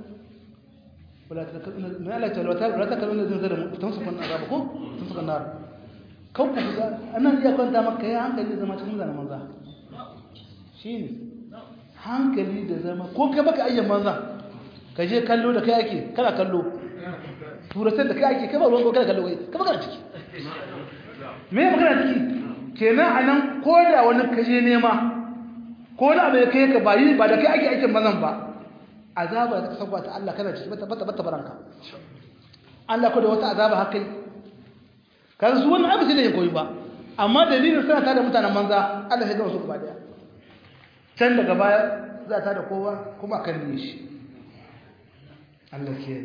wala kalmar da zai zara tun su kan azaba ko tun su kan nar kan ku ga anan iya kwanta maka ya hankali zama cikin zana manza shine hankali da zama ko kai baka ayyan manza ka je kallo da kai ake kana kallo turatar da kai ake kai ba ruwan kana kallo kai ka baka ciki me magana ciki kenan anan ko da wani kaje nema ko da bai kai ka ba yi ba da kai ake aikin mazan ba azaba da kasaba ta Allah kana ciki bata bata baranka Allah ko da wata azaba haka kan su wannan abin da ya koyi ba amma dalilin suna tada mutanen manza Allah ya ga su gaba daya can daga baya za ta da kowa kuma kan ne shi Allah ke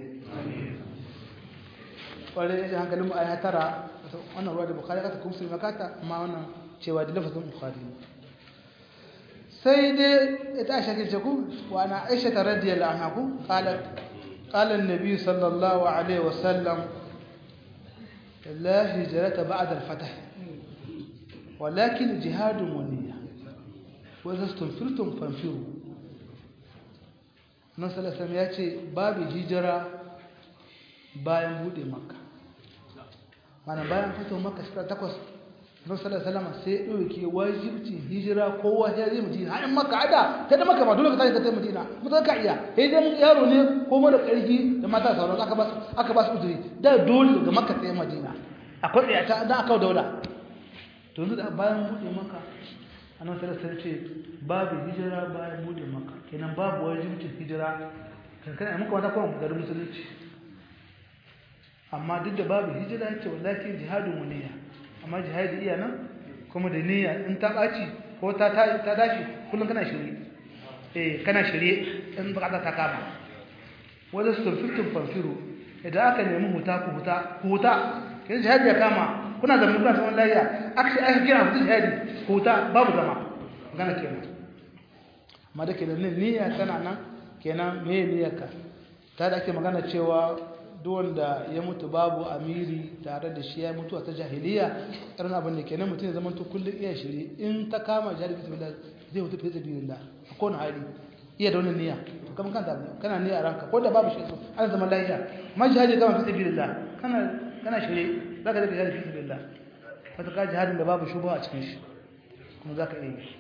kwarai ya hankalin mu aya tara wannan ruwa da bukari kata kuma sulma kata amma wannan cewa da lafazin bukari sai dai ita aisha ke ku wa ana aisha ta radiyallahu anha ku qala qala an-nabi sallallahu alaihi wasallam la hijrata ba'da al-fath ولكن جهاد ونية وإذا استنفرتم فانفروا nan salasam ya ce babu hijira bayan bude makka mana bayan fito makka shekara takwas nan salasam sai ɗauke wajibcin hijira kowa ya zai madina hanyar makka ada ta da makka ba dole ka tashi ka tafi madina mutum ka iya sai dai yaro ne ko mara ƙarfi da mata sauran aka ba su udiri da dole daga makka tsaye madina akwai ɗaya ta dan aka daula to yanzu da bayan bude makka annabi sallallahu alaihi ce babu hijira bayan bude maka kenan babu wajibcin hijira kan kana muka wata kuma garin musulunci amma duk da babu hijira yace wallahi jihadun muniya amma jihadi iya nan kuma da niyya in ta baci ko ta ta ta dashi kullun kana shirye eh kana shirye in bukata ta kama wanda su fitin fanfiru idan aka nemi huta ku huta ku huta kin jihadi ya kama kuna da mutuwa saman lafiya aka aka kira mutum jihadi huta babu zama magana kenan amma da kenan niyya tana nan kenan me niyyarka ta da ake magana cewa duk wanda ya mutu babu amiri tare da shi ya mutu a ta jahiliya irin abin da kenan mutum ya zama to kullum iya shiri in ta kama jihadi fi sabilillah zai mutu fi sabilillah a kowane hali iya da wannan niyya to kamar kanta kana niyya a ranka ko da babu shi an zama lafiya ma jihadi kama fi sabilillah kana kana shirye za ka zai jihadi fi sabilillah wata ka jihadin da babu shubha a cikin shi kuma za ka iya yi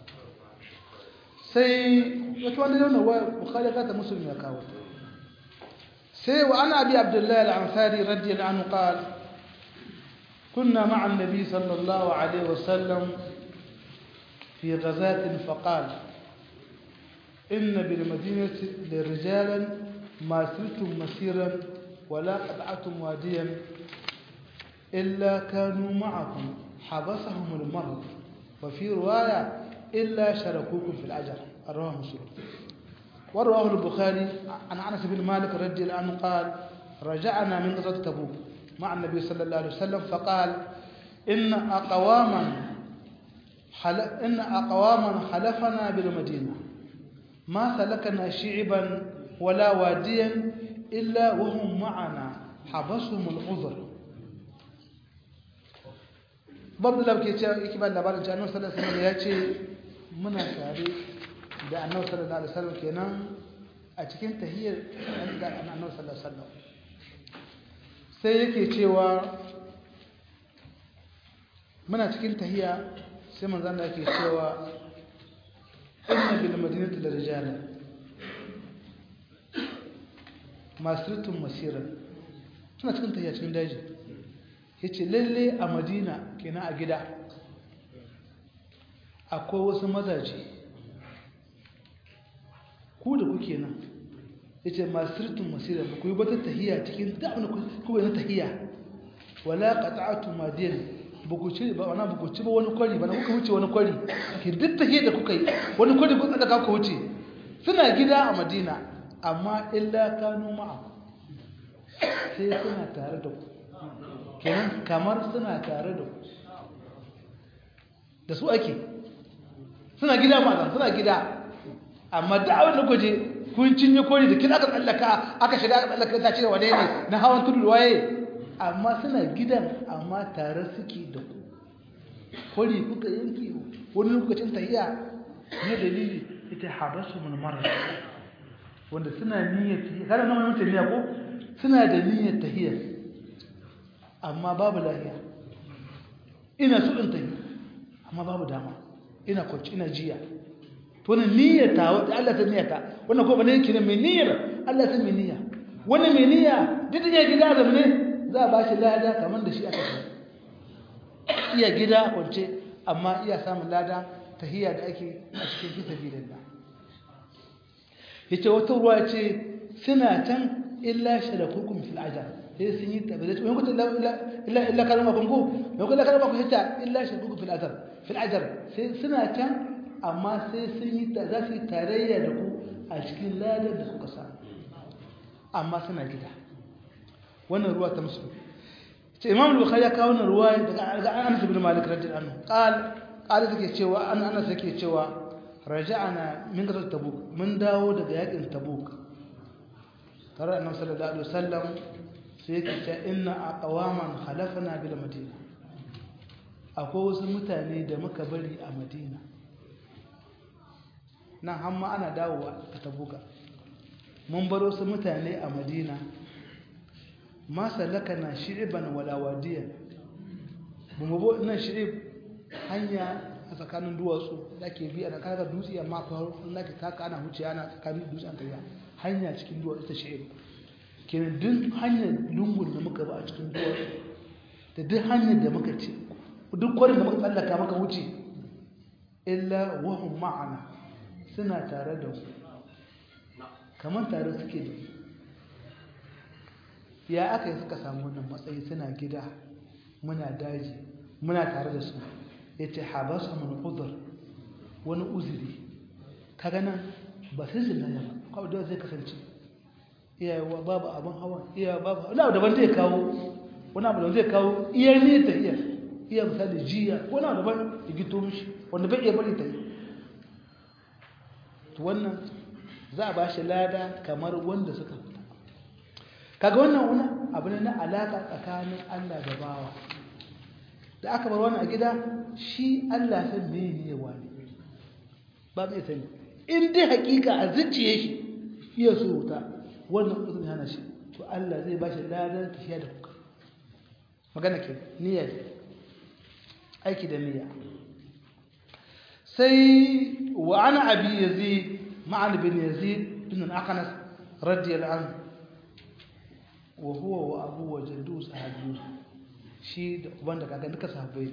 sai wata wanda yau na wa bukhari ka ta musulmi ya kawo sai wa ana abi abdullahi al-ansari radiyallahu anhu qala كنا مع النبي صلى الله عليه وسلم في غزاة فقال إن بالمدينة لرجالا ما سرتم مسيرا ولا قطعتم واديا إلا كانوا معكم حبسهم المرض وفي رواية إلا شركوكم في الأجر رواه مسلم ورواه البخاري عن أنس بن مالك رضي الله عنه قال رجعنا من غزوة تبوك مع النبي صلى الله عليه وسلم فقال إن أقواما حل... إن أقواما حلفنا بالمدينة ما سلكنا شعبا ولا واديا إلا وهم معنا حبسهم العذر babu da ke cewa yake ba labarin cewa annabi sallallahu alaihi wasallam ya ce muna tare da annabi sallallahu alaihi wasallam kenan a cikin tahiyyar da annabi sallallahu alaihi wasallam sai yake cewa muna cikin tahiyya sai manzon da yake cewa inna bil madinati la rijalan masirtun masira suna cikin tahiyya cikin daji ya ce lalle a madina kenan a gida akwai wasu mazaje ku da kuke nan ya ce masirtun masira ba ku yi bata tahiya cikin da'amina kuwa na tahiya wala qata'atu madiyan ba ku ci ba wana ba ku ci ba wani kwari ba na kuka wuce wani kwari ke duk tahiyar da kuka yi wani kwari ku tsaka kuka wuce suna gida a madina amma illa kanu ma'a sai suna tare da ku kenan kamar suna tare da ku da su ake suna gida ma suna gida amma da abin da kuje kun cinye kori da kin aka tsallaka aka shiga aka tsallaka ta cire wane ne na hawan tudu waye amma suna gidan amma tare suke da ku kori kuka yanki wani lokacin tahiya ne dalili ita habasu mun marar wanda suna niyyar tahiya kada nan mutum niyya ko suna da niyyar tahiya amma babu lahiya ina so in tahi amma babu dama ina kwanci ina jiya to wannan niyyar ta wanda Allah ta niyyata wannan ko bane yake mai niyyar Allah ta mai niyya wannan mai niyya duk da gida da ne za a bashi lada kamar da shi aka yi iya gida kwance amma iya samun lada tahiyya da ake a cikin fi sabilillah yace wata ruwa ce suna can illa sharakukum fil ajr sai sun yi tabbata wani kuta illa illa kalma kun ko wani kuta kalma kun yace illa sharakukum fil ajr fil ajr sai suna can amma sai sun yi za su yi tarayya da ku a cikin ladar da kuka samu amma suna gida wannan ruwa ta musu ce imam al-bukhari ya kawo wannan ruwa daga Anas ibn Malik radiyallahu anhu qal qala take cewa an Anas yake cewa raja'ana min ghazwat tabuk mun dawo daga yakin tabuk tare da annabi sallallahu alaihi wasallam sai yake cewa inna aqwaman khalafna bil madina akwai wasu mutane da muka bari a madina nan hamma ana dawowa a tabuka mun bar wasu mutane a madina ma salakana shi'iban wala wadiyan bamu bo nan shi'ib hanya a tsakanin duwatsu da ke bi a kaga dutse amma ko Allah ka taka ana huce ana tsakanin dutse an kariya hanya cikin duwatsu ta shi'ib kenan duk hanyar lungun da muka ba a cikin duwatsu da duk hanyar da muka ce duk kwarin da muka tsallaka muka wuce illa wahum ma'ana suna tare da mu kamar tare suke da ya aka yi suka samu wannan matsayi suna gida muna daji muna tare da su ya ce habasa mun uzur wani uzuri kaga nan ba sai su nan ba kawai da zai kasance iyayewa babu abin hawa iyayewa babu wani abu daban zai kawo wani abu da zai kawo iya ne ta iya iya misali jiya wani abu daban ya gito mishi wanda bai iya bari ta yi to wannan za a ba shi lada kamar wanda suka fita kaga wannan wani abu ne na alaka tsakanin Allah da bawa da aka bar wannan a gida shi Allah san me ne wani ba zai sani in dai hakika a zuciye shi iya so wuta wannan uzun hana shi to Allah zai ba shi ladan tafiya da kuka magana ke niyya aiki da niyya sai wa ana abi yazid ma'an bin yazid bin al-aqnas radiyallahu anhu wa huwa wa abu wa jaddu sahabi shi da uban da kaga duka sahabbai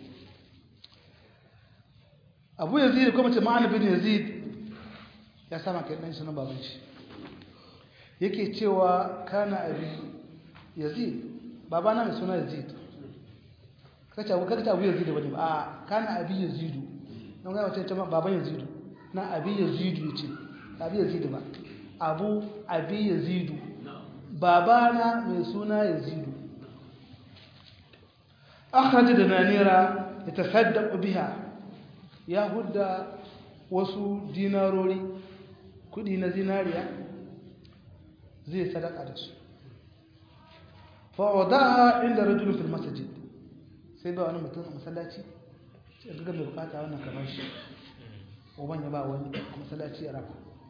abu yazid kuma ce ma'an bin yazid ya sama kai dan sunan baban shi yake cewa kana abi yazid babana mai suna yazid kace abu kace abu yazid bane ba a kana abi yazidu don ga wace ta baban yazidu na abi yazidu yace abi yazidu ba abu abi yazidu babana mai suna yazidu akhraj dananira yatasaddaq biha ya hudda wasu dinarori kudi na zinariya zai sadaka da su fa'adaha inda rajulun fil masjid sai ba wani mutum a masallaci sai ga mai bukata wannan kamar shi uban ya ba wani a masallaci ya raba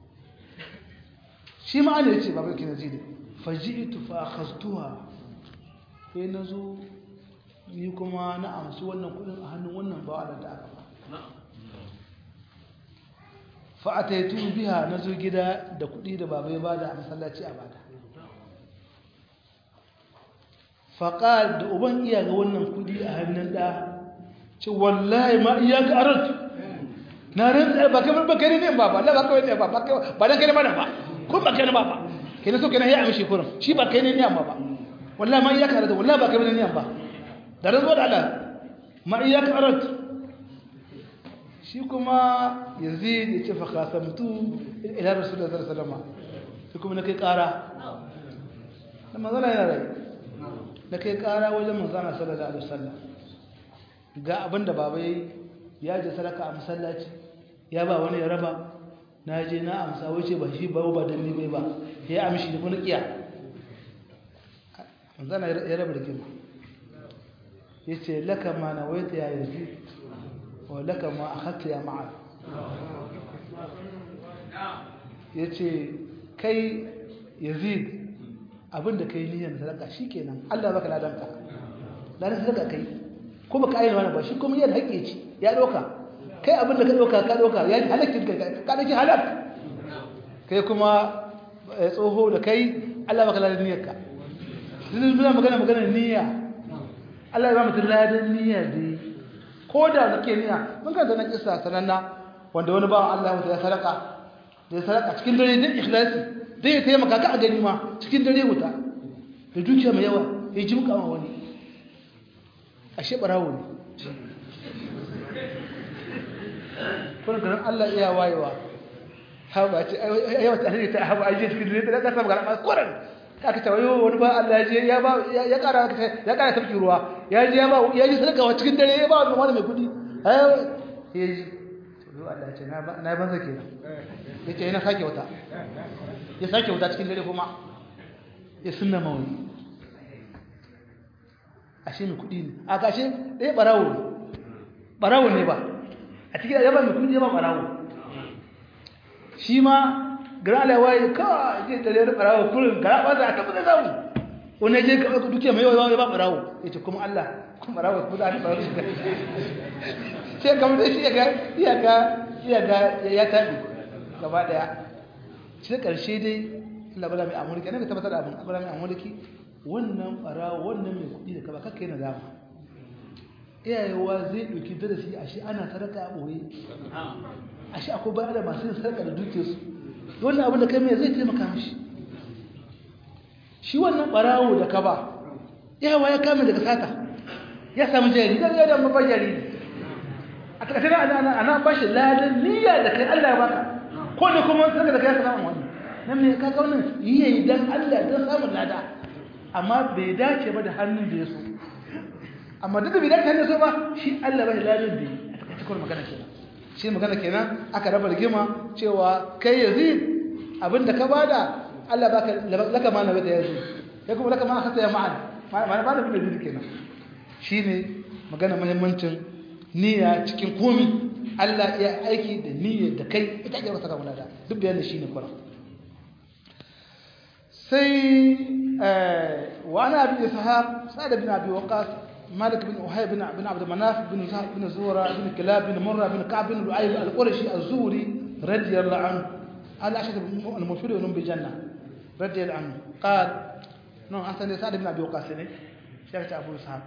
shi ma ne yace babu kin zidi faji'tu fa akhadtuha sai nazo ni kuma na amsu wannan kudin a hannun wannan bawa da aka ba fa ataitu biha nazo gida da kudi da baba ya bada a masallaci a bada faƙal da uban iya ga wannan kudi a hannun ɗa ce wallahi ma iya ka arat na rantsa ba kai ba kai ne ba ba ba kai ne ba ba ba dan kai ne ba ba ko ba kai ne ba ba kai ne so kai ne ya amshi kurin shi ba kai ne ne amma ba wallahi ma iya ka arat wallahi ba kai ne ne amma da rantsa da Allah ma iya ka arat shi kuma yazid ya ce fa qasamtu ila rasulullahi sallallahu alaihi wasallam sai kuma na kai ƙara da manzala yana rai na kai kara wajen manzana sallallahu alaihi wasallam ga abin da baba yayi ya je sadaka a masallaci ya ba wani ya raba na je na amsa wace ba shi ba ba dan ni bai ba ya amshi da kuma kiya manzana ya raba da kima yace laka ma nawaita ya yazid wa laka ma akhadta ya ma'ad yace kai yazid abinda kai niyyar sadaka shikenan Allah baka ladanka ladan sadaka kai ko baka ayyana wani ba shi kuma yadda haƙe ci ya doka kai abinda ka doka ka doka ya halakkin kai ka dauki halak kai kuma tsoho da kai Allah baka ladan niyyarka yanzu muna magana magana niyya Allah ya ba mutum ladan niyya dai ko da nake niyya mun ga zanen kissa sananna wanda wani bawan Allah ya sadaka da sadaka cikin dare din ikhlasi zai ya taimaka ka a gani ma cikin dare wuta da dukiya mai yawa ya ji muka ma wani ashe barawo ne kuna ganin Allah iya wayewa haɓa ce yawa ta hanyar ta haɓa ajiye cikin dare da ƙasa magana masu koren aka ce wayo wani ba Allah ya ya ba ya ƙara ya ƙara tafki ruwa ya ji ya ba ya ji sadaka cikin dare ya ba wani mai kuɗi ya ji Allah ce na banza kenan ya ce yana sake wata ya sake wuta cikin dare kuma ya sunna mawani ashe mai kudi ne a kashe ɗaya ɓarawo ne ɓarawo ne ba a cikin yaba mai kudi ba ɓarawo shi ma gara alawa ya kawo je ɗare da ɓarawo kurin gara ba za a tabbata zamu wani je ka ɗauka dukiya mai yawa ya ba ɓarawo ya ce kuma Allah kuma ɓarawo kuma za a ɓarawo shi sai kamar da shi ya ga ya taɓi gaba ɗaya sai ƙarshe dai labara mai amurki ne ka tabbatar da abin labara mai amurki wannan ɓara wannan mai kuɗi da kaba kakka yana dama iyayewa zai ɗauki darasi a shi ana sadaka a ɓoye a shi akwai bayan da masu yin sadaka da duke su wannan abin da kai mai zai taimaka mishi shi wannan ɓarawo da kaba iyayewa ya kame daga sata ya samu jari dan ya da mabar jari a takaice ana ana bashi ladan niyya da kai Allah ya baka ko da kuma saka da kai samu wani nan ne ka kaunin yi dan Allah dan samun lada amma bai dace ba da hannun da ya so amma duk da bai dace hannun so ba shi Allah bai ladan da yi a takaice kuma magana kenan shi magana kenan aka raba rigima cewa kai yazid abinda ka bada Allah baka laka ma na bada yazid kai kuma laka ma aka ya ma'an ma ba da bin yazid kenan shine magana muhimmancin niyya cikin komi Allah ya aiki da niyyar da kai ita ake rasa kamar da duk bayanin shi ne kuma sai wa ana abi ishaq sa'ad bin abi waqas malik bin uhayb bin bin abd manaf bin zahab bin zura bin kilab bin murra bin ka'b bin lu'ay al-qurashi az-zuhri radiyallahu anhu ala ashad al-mufid bi janna radiyallahu anhu qal no asan sa'ad bin abi waqas ne shi ta abu ishaq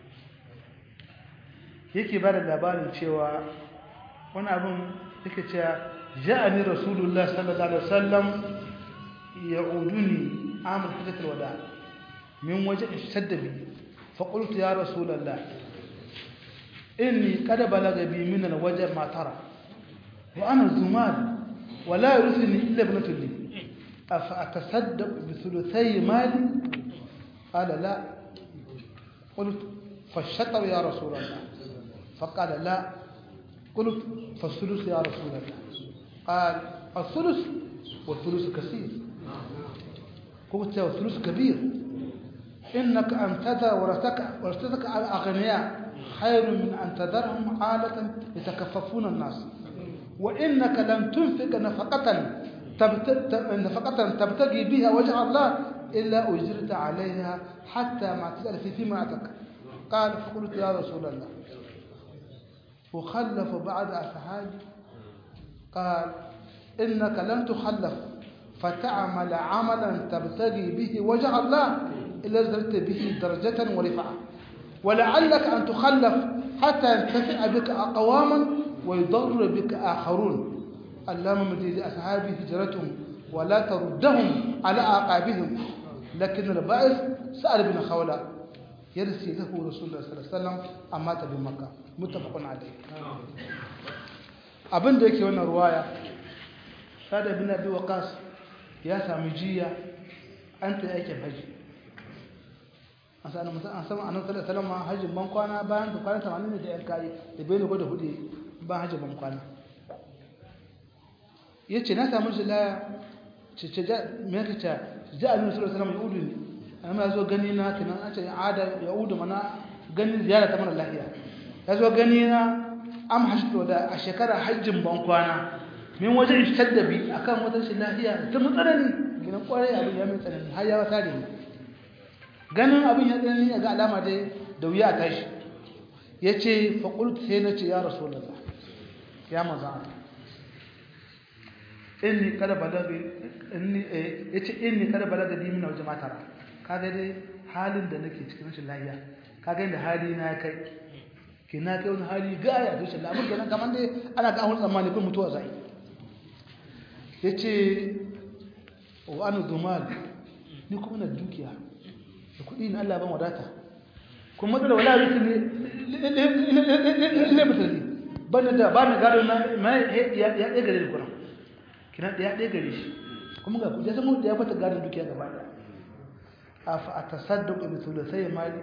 yake bada labarin cewa wani abin yake cewa ja'ani rasulullah sallallahu alaihi wasallam ya'uduni amal hajjat alwada min waje shadda bi fa qultu ya rasulullah inni qad balaga bi min alwaja ma tara wa ana zumal wa la yurithni illa ibnatu li afa atasaddaq bi thuluthay mali qala la قلت فالشطر يا رسول الله فقال لا قلت فالثلث يا رسول الله قال الثلث والثلث كثير قلت والثلث كبير إنك أن تذر ورثتك ورثتك على أغنياء خير من أن تذرهم عالة يتكففون الناس وإنك لم تنفق نفقة نفقة تبتغي بها وجه الله إلا أجرت عليها حتى ما تسأل في فيماتك قال فقلت يا رسول الله وخلف بعد أصحابي قال إنك لن تخلف فتعمل عملا تبتغي به وجه الله إلا زلت به درجة ورفعة ولعلك أن تخلف حتى ينتفع بك أقواما ويضر بك آخرون اللهم مدي لأصحابي هجرتهم ولا تردهم على أعقابهم لكن البائس سأل بن خولة يرسي له رسول الله صلى الله عليه وسلم أمات بمكة متفق عليه abin da yake wannan ruwaya sada bin abi waqas ya sami jiya an ta yake haji an sa annabi sallallahu alaihi wasallam hajjin ban kwana bayan da kwana 80 da yan kai da bai ne da hudu ba hajjin ban kwana yace na samu jilaya ce ce me yake ta ja annabi sallallahu alaihi wasallam ya udu ne amma zo gani na kinan an ce ada ya udu mana ganin ziyara ta mara lafiya ya zo gani na am hajjito da a shekara hajjin ban kwana min wajen ishtaddabi akan wata shi lafiya ta mutsanani gina kwarai abin ya mai tsanani har ya wata da ni ganin abin ya tsanani ga alama dai da wuya a tashi ya ce faƙult sai na ce ya rasu da ya maza inni kada balaga ya ce inni kada balaga dimi na wajen matara kaga dai halin da nake cikin rashin lafiya kaga yadda hali na kai ke na kai wani hali gaya rashin lafiya abin kenan kamar dai ana ga ahun tsammani kun mutuwa zai ya ce wa anu zumal ni kuma na dukiya da kuɗi na Allah ban wadata kuma matsala wala rikin ne ne mutane ban da ba na gado na ya ɗaya gare da kuna kina ɗaya ɗaya gare shi kuma ga kuɗi ya zama da ya fata gadon dukiya gaba ɗaya a fa a tasadduqa bi thulathay mali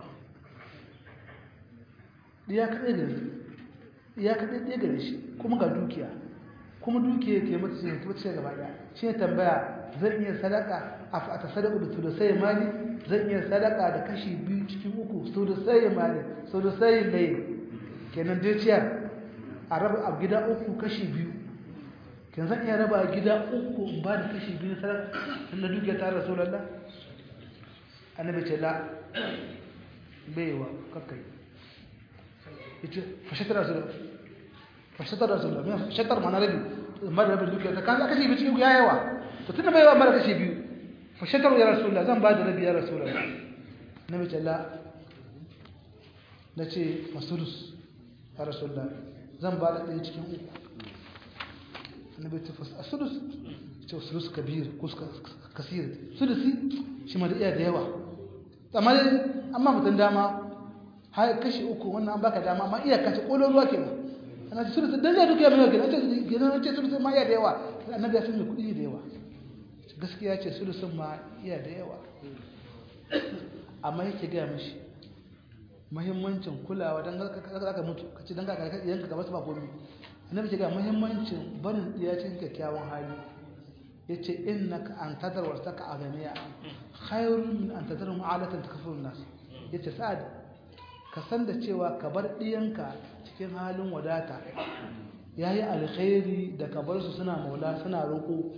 ya kaɗai gare ya kaɗai ɗaya gare shi kuma ga dukiya kuma dukiya ke mata ce ta ce gaba ɗaya shi ne tambaya zan iya sadaka a fa a tasadduqa bi thulathay mali zan iya sadaka da kashi biyu cikin uku thulathay mali thulathay layl kenan dai ciyar a raba a gida uku kashi biyu kin zan iya raba gida uku in ba da kashi biyu sadaka tunda dukiya ta rasulullah annabi ce la baiwa kakkai yace fashatar rasulullah fashatar rasulullah me fashatar mana rabi amma da rabin dukiya ta kaza kashi biyu cikin ya yawa to tunda baiwa mara kashi biyu fashatar ya rasulullah zan ba da rabi ya rasulullah annabi ce la nace masudus ya rasulullah zan ba da ɗaya cikin uku annabi ta fasa a sudus ce sudus kabir ko kasir sudusi shi ma da iya da yawa amma amma mutum dama har kashi uku wannan an baka dama amma iya kace kolon ruwa kenan ana ce sudus dan ya duka mai kenan ce kenan ce sudus ma iya da yawa annabi ya san me kudi da yawa gaskiya ce sudusin ma iya da yawa amma yake ga mishi muhimmancin kulawa dan ka mutu kace dan ka yanka gaba su ba komai annabi ce ga muhimmancin barin diya cikin kyakkyawan hali yace innaka an tadar wasaka aganiya khairun min an tadar mu'alatan takfurun nas yace sa'ad ka san da cewa ka bar diyanka cikin halin wadata yayi alkhairi da ka bar su suna maula suna roko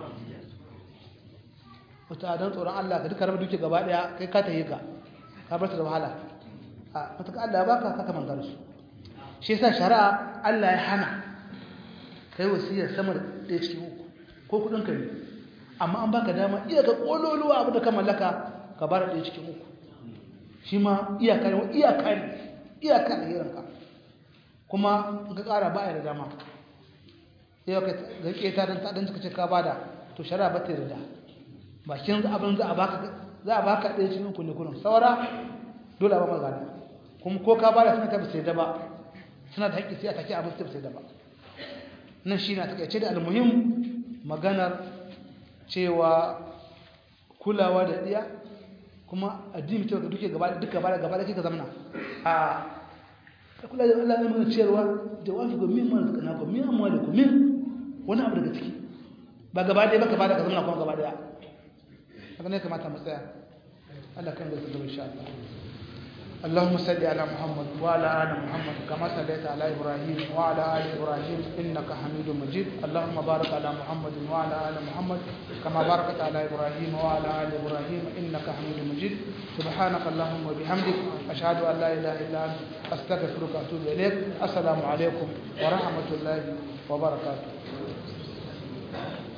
wata dan tsoron Allah ka duka rabu duke gaba daya kai ka tayi ka ka bar ta da wahala a mutaka Allah ya baka ka kaman su shi yasa shari'a Allah ya hana kai wasiya sama da ɗaya cikin uku ko kudin ka ne amma an baka dama iya ka kololuwa abu da ka mallaka ka bar ɗaya cikin uku shi ma iyaka ne iyaka ne iyaka ne yaranka kuma in ka ƙara ba da dama yau ka ga keta dan ta dan suka ce ka bada to shari'a ba ta yarda bakin abin za a baka za a baka ɗaya cikin uku ne kullum saura dole a ba magana kuma ko ka bada suna ta bisa da ba suna da haƙƙi sai a take abin su sai da ba nan shi na takaice da almuhim maganar cewa kulawa da ɗiya kuma addini cewa ga duke gaba duka gaba gaba da kika zamana a kula da Allah ne mana ciyarwa jawabi ga min mana zakana ko min amma da ku min wani abu daga ciki ba gaba ɗaya ba gaba da ka zamana kuma gaba ɗaya haka ne kamata mu tsaya Allah kan zai gaba insha Allah اللهم صل على محمد وعلى ال محمد كما صليت على ابراهيم وعلى ال ابراهيم انك حميد مجيد اللهم بارك على محمد وعلى ال محمد كما باركت على ابراهيم وعلى ال ابراهيم انك حميد مجيد سبحانك اللهم وبحمدك اشهد ان لا اله الا انت استغفرك واتوب اليك السلام عليكم ورحمه الله وبركاته